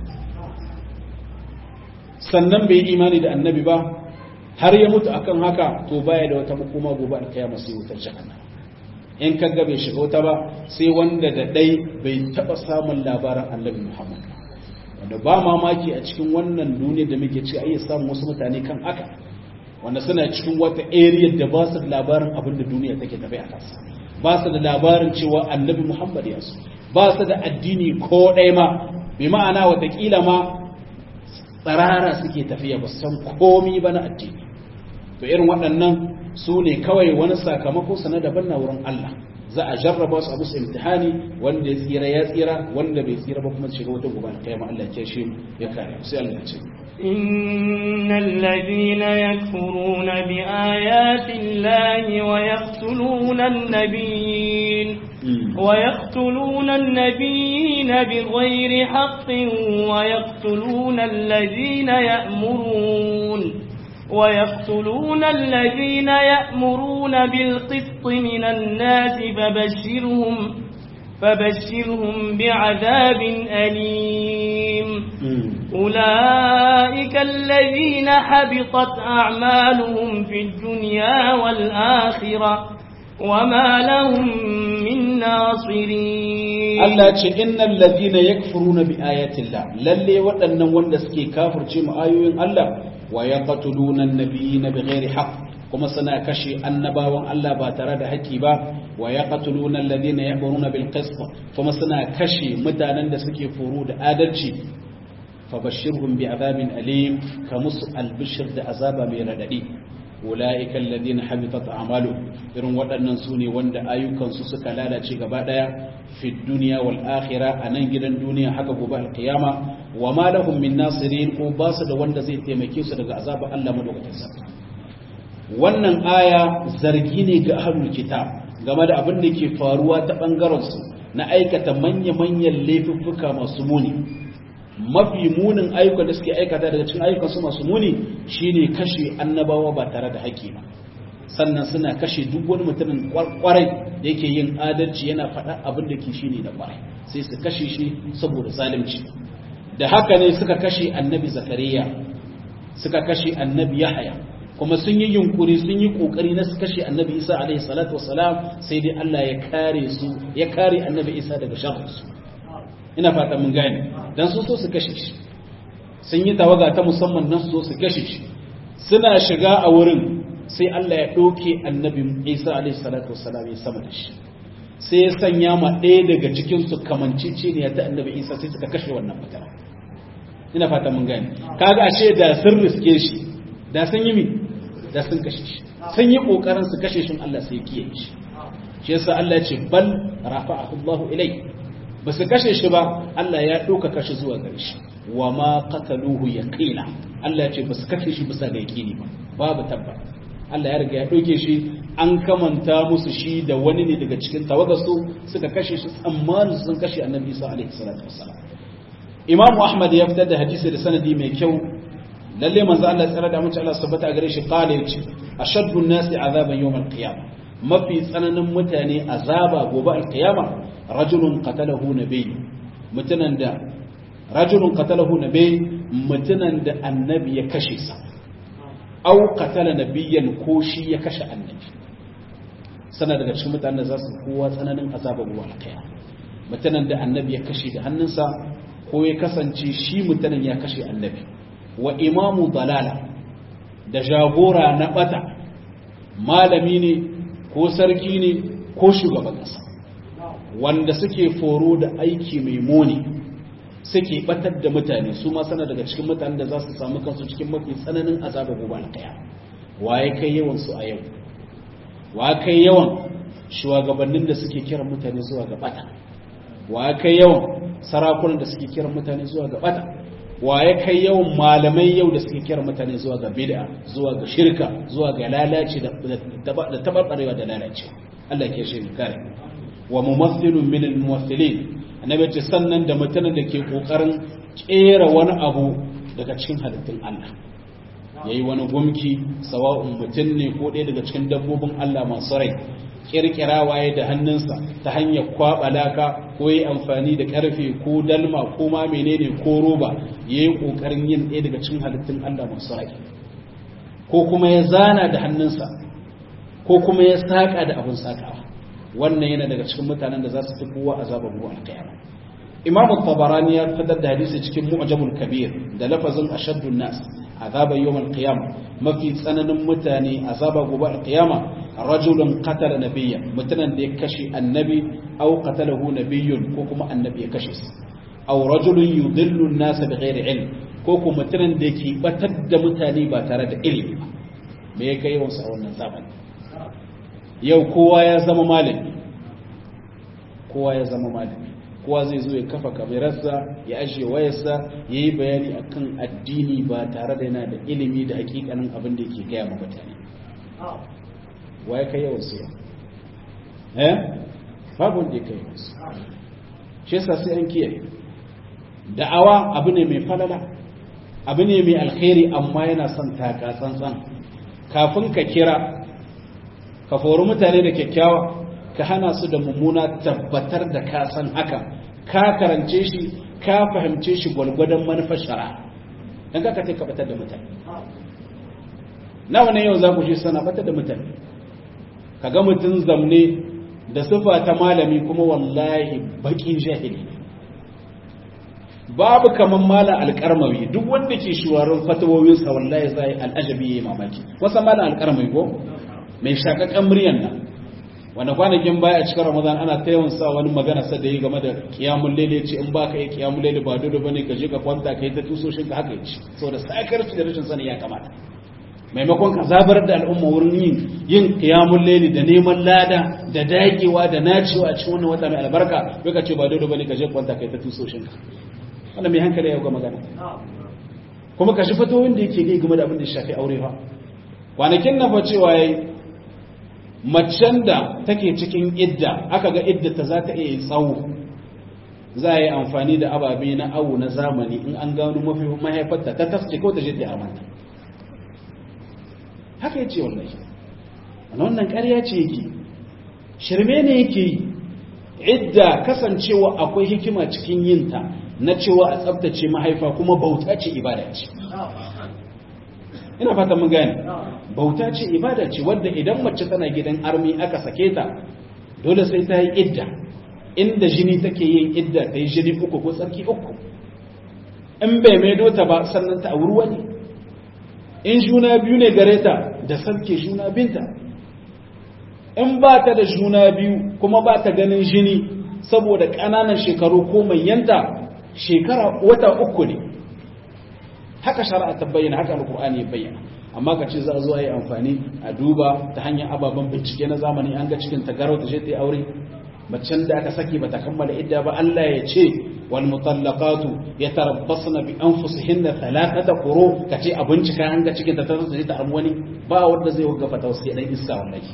sannan bai yi imani da annabi ba har ya mutu akan haka to baya da wata makoma gobe alkiyama sai wutar jahannam in kaga bai shiga wuta ba sai wanda da dai bai taba samun labarin annabi Muhammad wanda ba mamaki a cikin wannan duniya da muke ci ayi samun wasu mutane kan haka wanda suna cikin wata area da ba su da labarin abin da duniya take tafi a kansa ba su da labarin cewa annabi Muhammad ya su ba su da addini ko ɗaya ma bi ma'ana watakila ma tsarara suke tafiya ba san komi ba na addini to irin waɗannan su ne kawai wani sakamako sana daban na wurin Allah za a jarraba su a musu imtihani wanda ya tsira ya tsira wanda bai tsira ba kuma shiga wata gobe kai ma Allah ya shi ya kare sai Allah ya ce إن الذين يكفرون بآيات الله ويقتلون النبيين ويقتلون النبيين بغير حق ويقتلون الذين يأمرون ويقتلون الذين يأمرون بالقسط من الناس فبشرهم فبشرهم بعذاب أليم أولئك الذين حبطت أعمالهم في الدنيا والآخرة وما لهم من ناصرين Allah ce innal ladina yakfuruna bi ayati Allah lalle waɗannan wanda suke kafirce mu ayoyin Allah wa yaqtuluna an-nabiyina bighairi haqq kuma suna kashe annabawan Allah ba tare da haƙƙi ba wa yaqtuluna alladhina ya'muruna bil qist kuma suna kashe mutanen da suke foro da adalci fabashshirhum bi azabin alim kamus albishir da azaba mai radadi ulaika alladhina habitat a'maluhum irin waɗannan su ne wanda ayyukansu suka lalace gaba ɗaya fi duniya wal akhira a nan gidan duniya haka gobe alkiyama wa ma lahum min nasirin ko ba su da wanda zai taimake su daga azabar Allah madaukakin sarki wannan aya zargi ne ga ahlul kitab game da abin da ke faruwa ta bangaren su na aikata manya-manyan laifuffuka masu muni mafi munin ayyukan da suke aikata daga cikin ayyukan su masu muni shine kashe annabawa ba tare da haƙƙi ba sannan suna kashe duk wani mutumin kwarai da yake yin adalci yana faɗa abin da ke shine da kwarai sai su kashe shi saboda zalunci da haka ne suka kashe annabi zakariya suka kashe annabi yahaya kuma sun yi yunkuri sun yi kokari na su kashe annabi isa alaihi salatu wassalam sai dai Allah ya kare su ya kare annabi isa daga sharrinsu ina fata mun gane dan su so su kashe shi sun yi tawaga ta musamman nan su so su kashe shi suna shiga a wurin sai Allah ya ɗauke annabi Isa alaihi salatu wassalam ya sama da shi sai ya sanya ma ɗaya daga cikin su kamancece ne ta annabi Isa sai suka kashe wannan mutane ina fata mun gane kaga ashe da sun riske shi da sun yi mi da sun kashe shi sun yi kokarin su kashe shi Allah sai ya kiyaye shi shi yasa Allah ya ce bal rafa'ahu Allahu ilai ba su kashe shi ba Allah ya ɗaukaka shi zuwa gare shi wa ma qataluhu yaqina Allah ya ce ba su kashe shi bisa ga yaqini ba babu tabba Allah ya riga ya ɗauke shi an kamanta musu shi da wani ne daga cikin tawagarsu suka kashe shi tsammanin sun kashe annabi Isa alaihi salatu wassalam Imam Ahmad ya fitar da hadisi da sanadi mai kyau lalle manzo Allah tsara da mace Allah subhanahu wa gare shi qala yace ashaddu an-nasi azaban yawm al-qiyamah mafi tsananin mutane azaba gobe al-qiyama rajulun qatalahu nabiy mutunan da rajulun qatalahu nabiy mutunan da annabi ya kashe sa au qatala nabiyyan ko shi ya kashe annabi sana daga cikin mutanen da za su kowa tsananin azaba gobe al-qiyama mutunan da annabi ya kashe da hannunsa ko ya kasance shi mutunan ya kashe annabi wa imamu dalala da jagora na bata malami ne ko sarki ne ko shugaban ƙasa wanda suke foro da aiki mai muni suke batar da mutane su ma sana daga cikin mutanen da za su samu kansu cikin mafi tsananin azaba gobe alkaya waye kai yawan su a yau wa kai yawan shugabannin da suke kiran mutane zuwa ga bata wa kai yawan sarakunan da suke kiran mutane zuwa ga bata wa ya kai yawan malamai yau da suke kiran mutane zuwa ga bid'a zuwa ga shirka zuwa ga lalaci da tabarbarewa da lalaci Allah ke shi kare wa mumaththilun min al-mumaththilin annabi ce sannan da mutanen da ke kokarin kera wani abu daga cikin halittun Allah yayi wani gumki sawa'un mutum ne ko ɗaya daga cikin dabbobin Allah masu rai kirkirawa ya da hannunsa ta hanyar kwaɓa laka ko yi amfani da ƙarfe ko dalma ko ma menene ko roba ya yi ƙoƙarin yin ɗaya daga cikin halittun Allah masu rai ko kuma ya zana da hannunsa ko kuma ya saƙa da abin saƙawa wannan yana daga cikin mutanen da za su fi kowa azabar ruwa alƙiyama imamu tabarani ya fitar da hadisi cikin mu'jamul kabir da lafazin ashaddun nas azaba yawmal qiyama mafi tsananin mutane azaba gobe alqiyama rajulun qatala nabiyya mutunan da ya kashe annabi aw qatalahu nabiyyun ko kuma annabi ya kashe shi aw rajulun yudillu an-nas bighairi ilm ko kuma mutunan da yake batar da mutane ba tare da ilimi ba me ya kai wasu a wannan zamani yau kowa ya zama malami kowa ya zama malami kowa zai zo ya kafa kamerarsa ya ajiye wayarsa ya yi bayani akan addini ba tare da yana da ilimi da hakikanin abin da yake gaya ma mutane waye kai yawan su eh babu wanda ya kai yawan su shi yasa sai an kiyaye da'awa abu ne mai falala abu ne mai alkhairi amma yana son taka tsantsan kafin ka kira ka fori mutane da kyakkyawa ka hana su da mummuna tabbatar da ka san haka ka karance shi ka fahimce shi gwalgwadon manufar shara don kaka ce ka batar da mutane nawa ne yau za ku shi sana batar da mutane ka ga mutum zamne da sufa ta malami kuma wallahi bakin jahili babu kaman mala alƙarmawi duk wanda ke shuwarin fatawowinsa wallahi zai al'ajabi ya yi mamaki wasa mala alƙarmawi ko mai shakakan muryan nan wanda kwanakin baya a cikin ramadan ana ta yawan sa wani magana sa da yi game da kiyamun lele ce in ba ka yi kiyamun lele ba dole bane ka je ka kwanta ka yi ta tusoshin ka haka yace saboda sakarci da rashin sani ya kamata maimakon ka zabar da al'umma wurin yin yin kiyamun lele da neman lada da dagewa da nacewa a cikin wannan wata mai albarka bai ka ce ba dole bane ka je kwanta ka yi ta tusoshin ka wannan mai hankali ya ga magana kuma ka shi fatoyin da yake game da abin da shafi aure fa kwanakin na fa cewa yayi macen da take cikin idda aka ga iddata za ta iya tsawo za a yi amfani da ababe na awu na zamani in an gano mafi mahaifarta ta tasce ko ta je ta amanta haka ya ce wallahi wannan ƙarya ce yake shirme ne yake yi idda kasancewa akwai hikima cikin yinta na cewa a tsabtace mahaifa kuma bauta ce ibada ce ina fata mun gane bauta ce ibada ce wadda idan mace tana gidan armi aka sake ta dole sai ta yi idda inda jini take yin idda ta yi jini uku ko tsarki uku in bai maido ta ba sannan ta auri wani in juna biyu ne gare ta da sarki juna binta in ba ta da juna biyu kuma ba ta ganin jini saboda ƙananan shekaru ko manyanta shekara wata uku ne haka shari'a ta bayyana haka alkur'ani ya bayyana amma ka ce za a zo a yi amfani a duba ta hanyar ababen bincike na zamani an ga cikin ta garau ta je ta yi aure macen da aka saki bata kammala idda ba Allah ya ce wal mutallaqatu yatarabbasna bi anfusihinna thalathata quru ka ce a bincika an ga cikin ta ta zo ta armu wani ba wanda zai wagga fata sai dan iska wallahi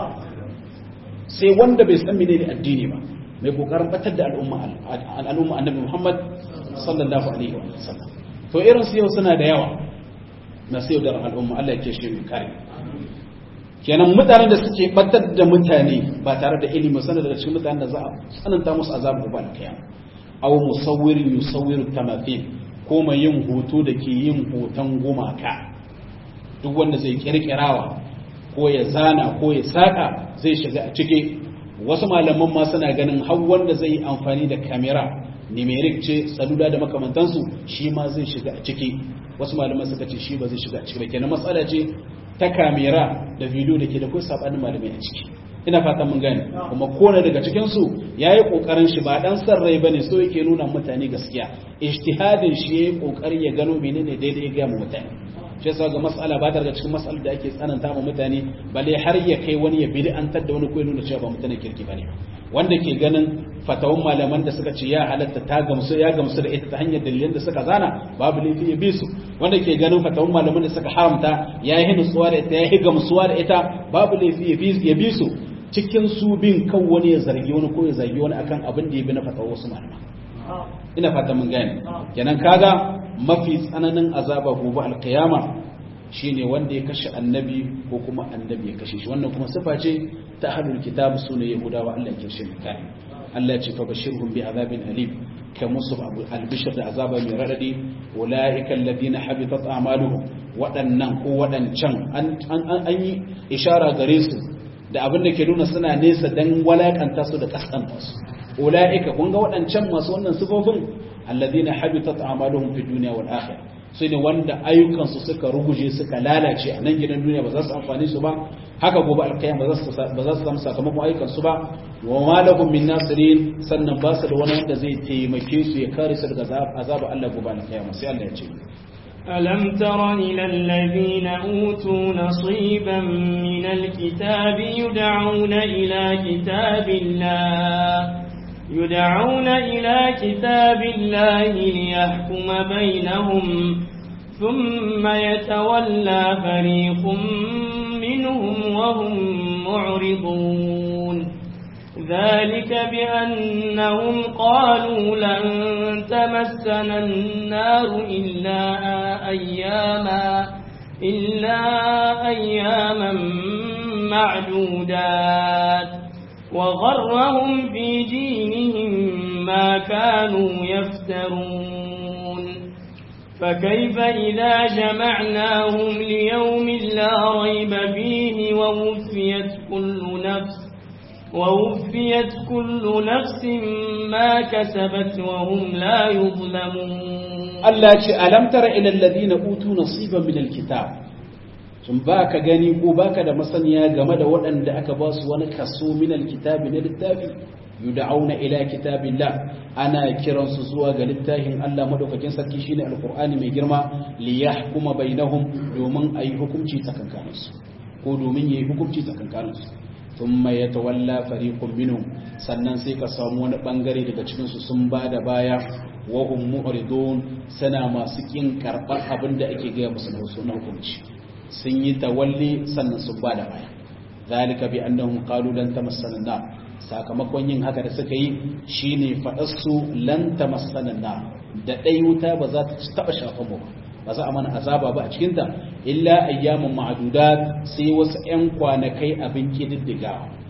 sai wanda bai san menene addini ba mai kokarin batar da al'umma al'umma annabi Muhammad sallallahu alaihi wa sallam to irin su yau suna da yawa na sai da al'umma Allah ya shi mai kare kenan mutanen da suke batar da mutane ba tare da ilimi sanar daga cikin mutanen da za a tsananta musu azabu ba alkiyama aw musawwirin yusawwiru tamathil ko mai yin hoto da ke yin hoton gumaka duk wanda zai kirkirawa ko ya zana ko ya saka zai shiga a ciki wasu malaman ma suna ganin har wanda zai yi amfani da kamera numeric ce salula da makamantansu shi ma zai shiga a ciki wasu malaman suka ce shi ba zai shiga a ciki ba kenan matsala ce ta kamera da video da ke da kai sabanin malamai a ciki ina fatan mun gane kuma kone daga cikin su yayi kokarin shi ba dan san rai bane so yake nuna mutane gaskiya ijtihadin shi yayi kokari ya gano menene daidai ga mu mutane shi yasa ga mas'ala ba ta daga cikin mas'alar da ake tsananta ma mutane balle har ya kai wani ya bid'antar da wani ko ya nuna cewa ba mutane kirki bane wanda ke ganin fatawan malaman da suka ce ya halatta ta gamsu ya gamsu da ita ta hanyar dalilan da suka zana babu laifi ya bi su wanda ke ganin fatawan malaman da suka haramta ya yi nutsuwa da ita ya yi gamsuwa da ita babu laifi ya bi su cikin su bin kan wani ya zargi wani ko ya zargi wani akan abin da ya bi na fatawan wasu malaman ina fata mun gane kenan kaga mafi tsananin azaba gobe alkiyama shine wanda ya kashe annabi ko kuma annabi ya kashe shi wannan kuma sifa ce ta ahlul kitab sune yahudawa Allah ya kirshe kai Allah ya ce fa bashirhum bi azabin alim ka musu abu albishir da azaba mai radadi ulaika alladhina habitat a'maluhum waɗannan ko waɗancan an an yi ishara gare su da abin da ke nuna suna nesa dan walakanta su da kaskanta su ulaika kun ga waɗancan masu wannan sifofin alladhina habitat a'maluhum fid dunya wal akhirah sai ne wanda ayyukansu suka ruguje suka lalace a nan gidan duniya ba za su amfani su ba haka gobe alkayan ba za su samu sakamakon ayyukansu ba wa malahum min nasirin sannan ba su da wani wanda zai taimake su ya kare su daga azaba Allah gobe alkayan sai Allah ya ce ألم تر إلى الذين أوتوا نصيبا من الكتاب يدعون إلى كتاب الله يدعون إلى كتاب الله ليحكم بينهم ثم يتولى فريق منهم وهم معرضون ذلك بأنهم قالوا لن تمسنا النار إلا أياما إلا أياما معدودات وغرهم في دينهم ما كانوا يفترون فكيف إذا جمعناهم ليوم لا ريب فيه ووفيت كل نفس ووفيت كل نفس ما كسبت وهم لا يظلمون الله ألم تر إلى الذين أوتوا نصيبا من الكتاب sun ba ka gani ko ba ka da masaniya game da waɗanda aka ba su wani kaso minal kitabi na littafi yud'auna ila kitabillah ana kiransu zuwa ga littafin Allah madaukakin sarki shine alqur'ani mai girma li yahkuma bainahum domin ayi hukunci tsakankanin su ko domin yayi hukunci tsakankanin su thumma yatawalla fariqun minhum sannan sai ka samu wani bangare daga cikin su sun bada baya wa hum mu'ridun sana masu kin karbar abin da ake ga musu na hukunci sun yi tawalli sannan sun ba da baya zalika bi annahum qalu lan tamassana nar sakamakon yin haka da suka yi shine fadar su lan tamassana nar da dai wuta ba za ta taba shafa mu ba za a mana azaba ba a cikin ta illa ayyamun ma'dudat sai wasu ƴan kwanakai abin kididdiga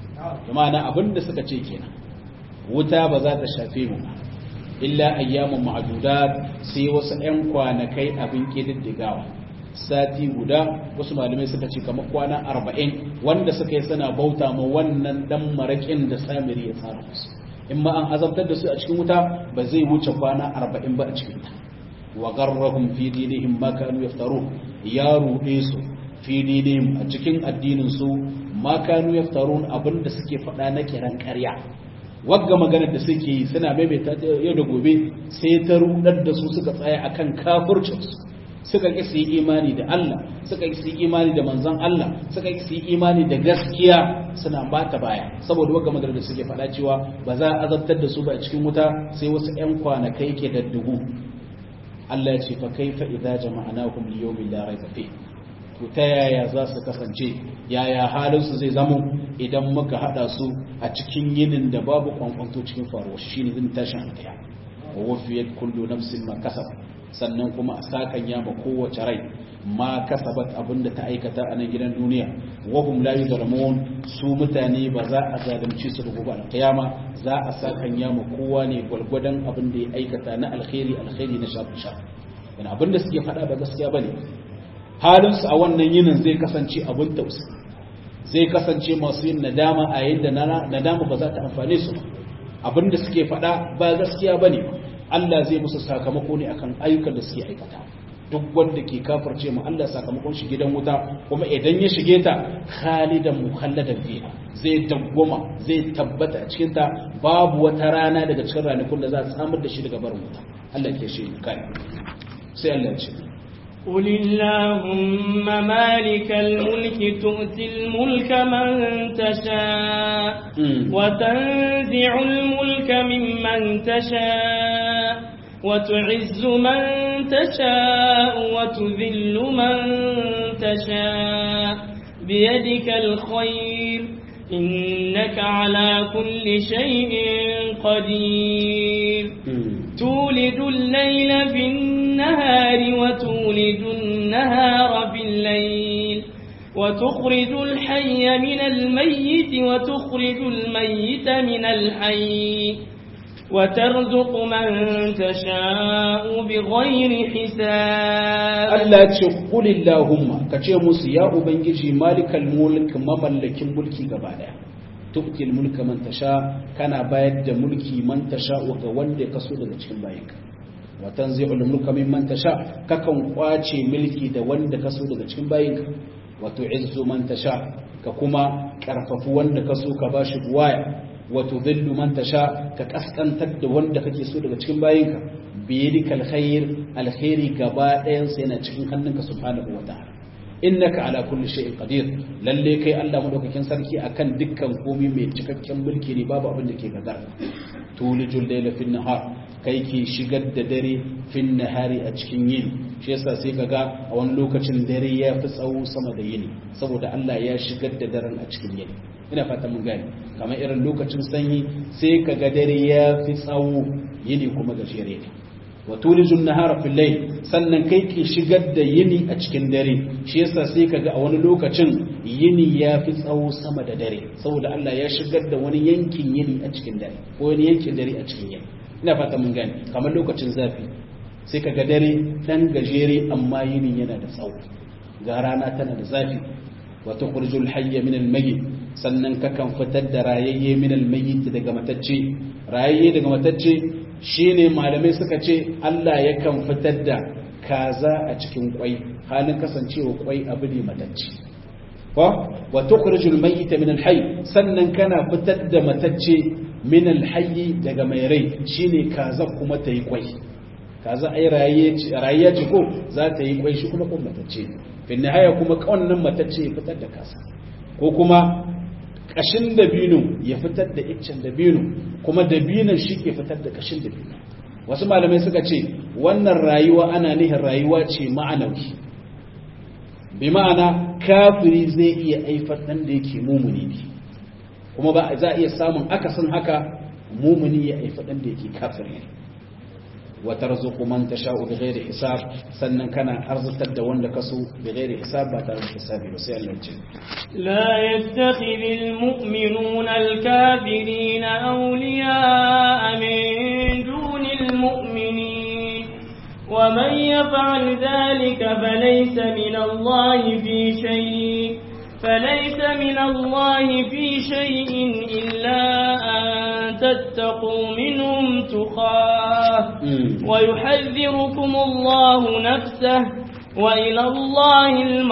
na abin da suka ce kenan wuta ba za ta shafe mu ba illa ayyamun ma'dudat sai wasu ƴan kwanakai abin kididdigawa sati guda wasu malamai suka ce kamar kwana arba'in wanda suka yi suna bauta ma wannan dan maraƙin da samiri ya tsara musu in ma an azabtar da su a cikin wuta ba zai wuce kwana arba'in ba a cikin ta wa garrahum fi dinihim ma kanu yaftaru ya ruɗe su fi dinihim a cikin addinin su ma kanu yaftarun abinda suke faɗa na kiran ƙarya wagga maganar da suke yi suna maimaita yau da gobe sai ta rudar da su suka tsaya akan kafircinsu suka ƙi su yi imani da Allah suka ƙi su yi imani da manzon Allah suka ƙi su yi imani da gaskiya suna bata baya saboda wagga magana da suke faɗa cewa ba za a azabtar da su ba a cikin wuta sai wasu ƴan kwanakai ke da dubu Allah ya ce fa kaifa idza jama'nahum li yawmin la rayba fi to ta yaya za su kasance yaya halin su zai zamo idan muka hada su a cikin yinin da babu kwankwanto cikin faruwa shine zin tashin alƙiyama wa wafiyat kullu nafsin ma kasabat sannan kuma a sakan yama kowace rai ma kasabat abinda ta aikata a nan gidan duniya wahum la yuzlamun su mutane ba za a zalunci su da gobe alkiyama za a sakan yama kowa ne gwalgwadon abin da ya aikata na alkhairi alkhairi na shafi shafi yana abin da suke faɗa ba gaskiya bane halin su a wannan yinin zai kasance abin tausayi zai kasance masu yin nadama a yayin da nadama ba za ta amfane su abin da suke faɗa ba gaskiya bane ba Allah zai musu sakamako ne akan ayyukan da suke aikata duk wanda ke kafirce mu Allah sakamakon shi gidan wuta kuma idan ya shige ta khalidan mukhalladan fiha zai dawwama zai tabbata a cikin ta babu wata rana daga cikin ranakun da za a samar da shi daga barin wuta Allah ke shi kai sai Allah ya ce قل اللهم مالك الملك تؤتي الملك من تشاء وتنزع الملك ممن تشاء وتعز من تشاء وتذل من تشاء بيدك الخير إنك على كل شيء قدير تولد الليل في النهار وتولد النهار في الليل وتخرج الحي من الميت وتخرج الميت من الحي وترزق من تشاء بغير حساب Allah ya ce kulillahumma ka ce musu ya ubangiji malikal mulk mamallakin mulki gaba daya tu'til mulka man tasha kana bayar da mulki man tasha ga wanda ya kaso daga cikin bayinka wa tanzi'ul mulka mimman tasha kakan kwace mulki da wanda kaso daga cikin bayinka wa tu'izzu man tasha ka kuma karfafu wanda kaso ka bashi buwaya wa tudhillu man tasha ka kaskantar da wanda kake so daga cikin bayinka biyadika alkhair alkhairi gaba ɗayan sa yana cikin hannunka subhanahu wa ta'ala innaka ala kulli shay'in qadir lalle kai Allah madaukakin sarki akan dukkan komai mai cikakken mulki ne babu abin da ke gazar tulijul layla fin nahar kai ke shigar da dare fin nahari a cikin yini shi yasa sai kaga a wani lokacin dare ya fi tsawo sama da yini saboda Allah ya shigar da daren a cikin yini ina fata mun gane kamar irin lokacin sanyi sai kaga dare ya fi tsawo yini kuma gajere ne wa tulijun nahara fil layl sannan kai ke shigar da yini a cikin dare shi yasa sai kaga a wani lokacin yini ya fi tsawo sama da dare saboda Allah ya shigar da wani yankin yini a cikin dare ko wani yankin dare a cikin yini ina fata mun gane kamar lokacin zafi sai kaga dare dan gajere amma yini yana da tsawo ga rana tana da zafi wa tukhrijul hayya min al mayyit sannan kakan fitar da rayayye min al mayyit daga matacce rayayye daga matacce shine malamai suka ce Allah yakan fitar da kaza a cikin kwai halin kasancewa kwai abu ne matacce ko wa tukhrijul mayyita min al-hayy sannan kana fitar da matacce min al-hayy daga mai rai shine kaza kuma ta yi kwai kaza ai rayayya ce ko za ta yi kwai shi kuma kuma matacce fi nihaya kuma wannan matacce ya fitar da kasa ko kuma kashin dabino ya fitar da iccen dabino kuma dabinon shi ke fitar da kashin dabino wasu malamai suka ce wannan rayuwa ana nihin rayuwa ce ma'anawi bi ma'ana kafiri zai iya aifar ɗan da yake mumuni ne kuma ba za a iya samun akasin haka mumuni ya aifa ɗan da yake kafiri ne وترزق من تشاء بغير حساب sannan kana arzutar da wanda kaso bighairi hisab ba tare da hisabi ba sai Allah ya ce لا يتخذ المؤمنون الكافرين أولياء من دون المؤمنين ومن يفعل ذلك فليس من الله في شيء فليس من الله في شيء إلا أن تتقوا منهم تقاه ويحذركم الله نفسه وإلى الله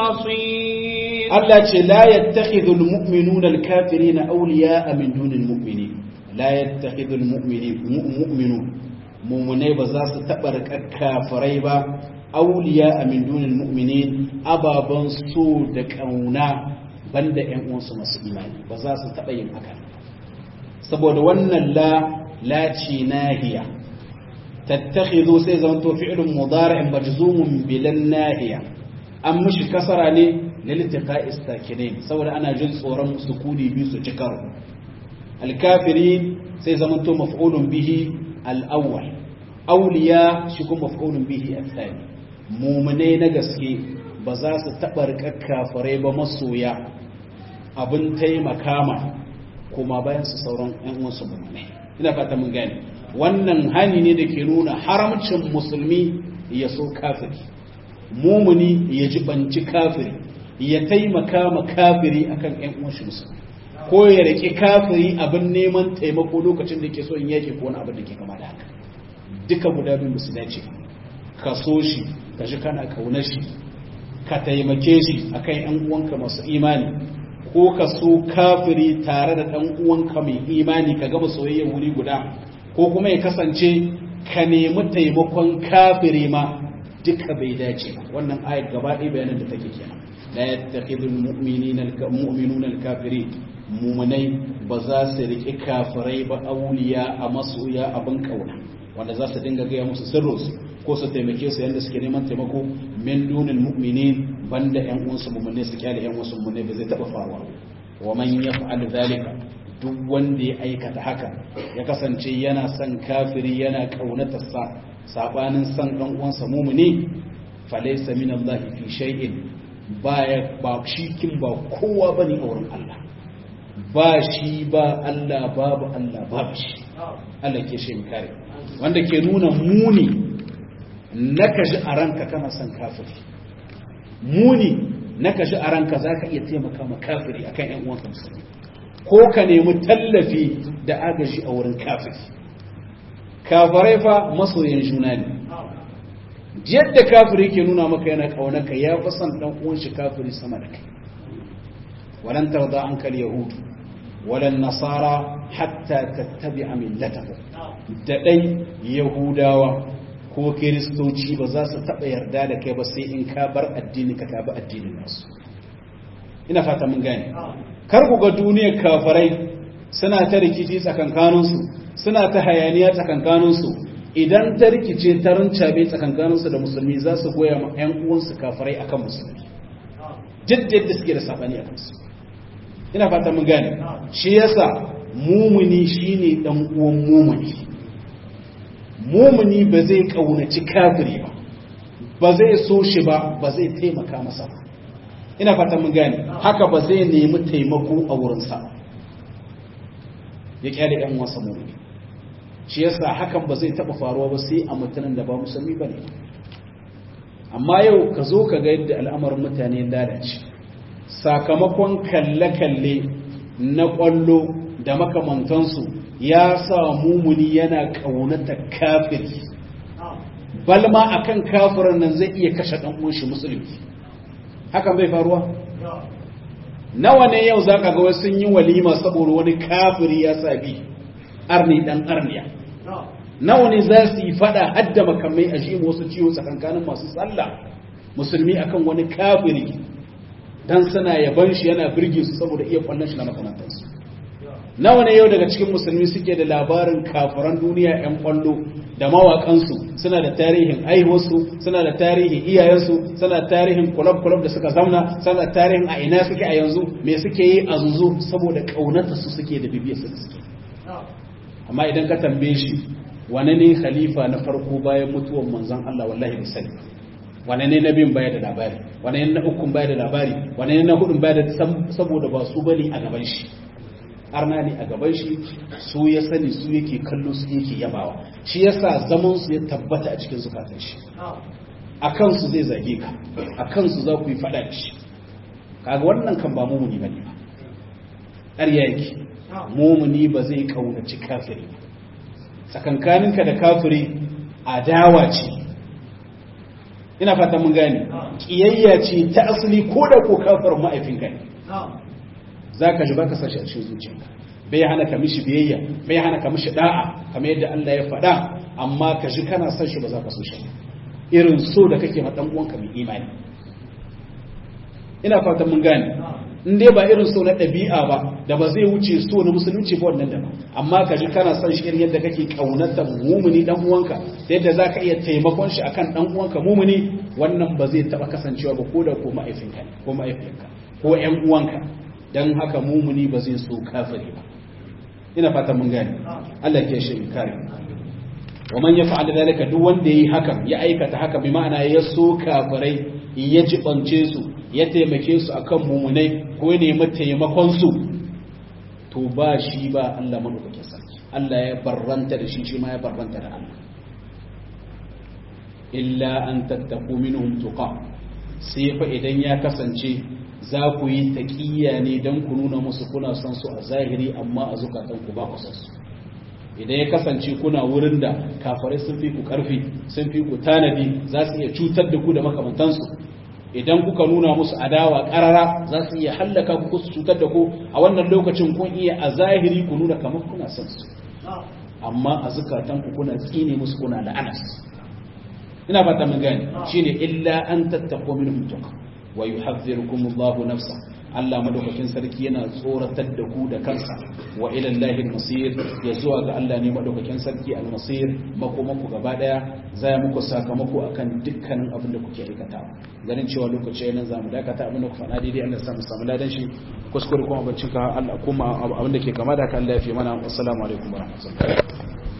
المصير الله لا يتخذ المؤمنون الكافرين أولياء من دون المؤمنين لا يتخذ المؤمنين مؤمنون مؤمنين بزاس تبرك الكافرين أولياء من دون المؤمنين أبابا سودك أونا banda ‘yan uwansu masu imani ba za su taɓa yin haka saboda wannan la laci nahiya tattakhidhu sai zama to fi'lun mudari'in majzumun bilan nahiya an mishi kasara ne lil iltiqa'i sakinain saboda ana jin tsoron sukuni biyu su ci karo al-kafirin sai zama to maf'ulun bihi al-awwal awliya shi kuma maf'ulun bihi al-thani mu'minai na gaske ba za su taɓa riƙar kafirai ba masoya abin taimaka ma kuma bayan su sauran ‘yan uwansu mummune ina fata mun gane wannan hani ne da ke nuna haramcin musulmi ya so kafiri mumuni ya jibanci kafiri ya taimaka ma kafiri akan ‘yan uwanshi musulmi ko ya riƙe kafiri abin neman taimako lokacin da ke so in yake ko wani abin da ke kama da haka duka guda biyu musu dace ka so shi ka ji kana kaunar shi ka taimake shi akan ‘yan uwanka masu imani ko ka so kafiri tare da ɗan uwanka mai imani ka gama soyayya wuri guda ko kuma ya kasance ka nemi taimakon kafiri ma duka bai dace ba wannan ayat gaba ɗaya bayanin da take kenan la yattakhidul mu'minina al-mu'minuna al-kafirin mu'minai ba za su riƙi kafirai ba auliya a masoya abin kauna wanda za su dinga gaya musu sirrinsu ko su taimake su yadda suke neman taimako min dunin mu'minin banda ƴan uwansu mu'minai su kyale ƴan uwansu mu'minai ba zai taɓa faruwa wa man yaf'al zalika duk wanda ya aikata haka ya kasance yana son kafiri yana kaunatar sa sabanin son dan uwansa mumuni falaysa min Allah fi shay'in baya ba shi kin ba kowa bane a wurin Allah ba shi ba Allah babu Allah babu shi Allah ke shi kare wanda ke nuna muni na kashi a ranka kana son kafiri muni na kashi a ranka zaka iya taimaka ma kafiri akan ƴan uwanka musulmi ko ka nemi tallafi da agaji a wurin kafiri kafirai fa masoyan juna ne yadda kafiri ke nuna maka yana kaunaka ya fi son dan uwan shi kafiri sama da kai walan tarda anka yahudu walan nasara hatta tattabi'a millatahum da dai yahudawa ko kiristoci ba za su taba yarda da kai ba sai in ka bar addini ka bi addinin nasu ina fata mun gane kar ku ga duniyar kafirai suna ta rikici tsakankaninsu suna ta hayaniya tsakankaninsu idan ta rikice ta rincabe tsakankaninsu da musulmi za su goya ma 'yan uwansu kafirai akan musulmi jaddad da suke da sabani a kansu ina fata mun gane shi yasa mumuni shine dan uwan mumuni mumuni ba zai kaunaci kafiri ba ba zai so shi ba ba zai taimaka masa ba ina fata mun gane haka ba zai nemi taimako a wurinsa ya kyale yan wasa mumuni shi yasa hakan ba zai taba faruwa ba sai a mutanen da ba musulmi bane amma yau ka zo ka ga yadda al'amarin mutane lalace sakamakon kalle-kalle na kwallo da makamantansu ya sa mumuni yana kaunata kafiri balma akan kafirin nan zai iya kashe dan uwan shi musulmi hakan bai faruwa nawa ne yau zaka ga wasu sun yi walima saboda wani kafiri ya sabi arni dan arniya nawa ne za su yi fada hadda makamai a jimu wasu ciwo tsakankanin masu sallah musulmi akan wani kafiri dan suna yaban shi yana birge su saboda iya kwallon shi na makamantansu nawa ne yau daga cikin musulmi suke da labarin kafiran duniya 'yan kwallo da mawakansu suna da tarihin aihuwarsu suna da tarihin iyayensu suna da tarihin kulab-kulab da suka zauna suna da tarihin a ina suke a yanzu me suke yi a zuzu saboda ƙaunata su suke da bibiyar su suke amma idan ka tambaye shi wane ne khalifa na farko bayan mutuwar manzon Allah wallahi bai sani wane ne na biyun baya da labari wane ne na ukun baya da labari wane ne na hudun baya da saboda ba su bane a gaban shi arna ne a gaban shi su ya sani su yake kallo su yake yabawa shi yasa zaman su ya tabbata a cikin zukatan shi a kansu zai zage ka a kansu za ku yi fada da shi kaga wannan kan ba mumuni bane ba ƙarya yake mumuni ba zai kaunaci kafiri ba tsakankaninka da kafiri adawa ce ina fata mun gane kiyayya ce ta asali ko da ko kafirin ma'aifinka ne za ka ji ba ka sashi a cikin zuciyarka bai hana ka mishi biyayya bai hana ka mishi da'a kamar yadda Allah ya faɗa amma ka ji kana son shi ba za ka so shi irin so da kake ma dan uwanka mai imani ina fatan mun gane in dai ba irin so na ɗabi'a ba da ba zai wuce so na musulunci ba wannan da ba amma ka ji kana son shi irin yadda kake kaunatar mumuni dan uwanka da yadda za ka iya taimakon shi akan dan uwanka mumuni wannan ba zai taɓa kasancewa ba ko da ko ma'aifinka ko ma'aifinka ko ƴan uwanka dan haka mumuni ba zai so kafiri ba ina fatan mun gane Allah ke shi kare wa man yaf'al dalika duk wanda yayi hakan ya aikata haka bi ma'ana ya so kafirai ya jibance su ya taimake su akan mumunai ko ya nemi taimakon su to ba shi ba Allah madaukakin sarki Allah ya barranta da shi shi ma ya barranta da Allah illa an tattaku minhum tuqa sai fa idan ya kasance za ku yi taƙiyya ne don ku nuna musu kuna son su a zahiri amma a zukatanku ba ku son su idan ya kasance kuna wurin da kafarai sun fi ku ƙarfi sun fi ku tanadi za su iya cutar da ku da makamantansu idan kuka nuna musu adawa ƙarara za su iya hallaka ku su cutar da ku a wannan lokacin kun iya a zahiri ku nuna kamar kuna son su amma a zukatanku kuna tsine musu kuna la'anas ina fata mun gane shine illa an tattaqu minhum tuqa wa yuhadhdhirukumullahu nafsa Allah madaukakin sarki yana tsoratar da ku da kansa wa ila Allahi al-masir ya zuwa ga Allah ne madaukakin sarki al-masir makomanku gaba daya zai muku sakamako akan dukkanin abin da kuke aikata ganin cewa lokaci yana zamu dakata abin da ku faɗa daidai Allah ya samu samu ladan shi kuskure kuma bancin ka Allah kuma abin da ke kama da ka Allah ya fi mana assalamu alaikum wa rahmatullahi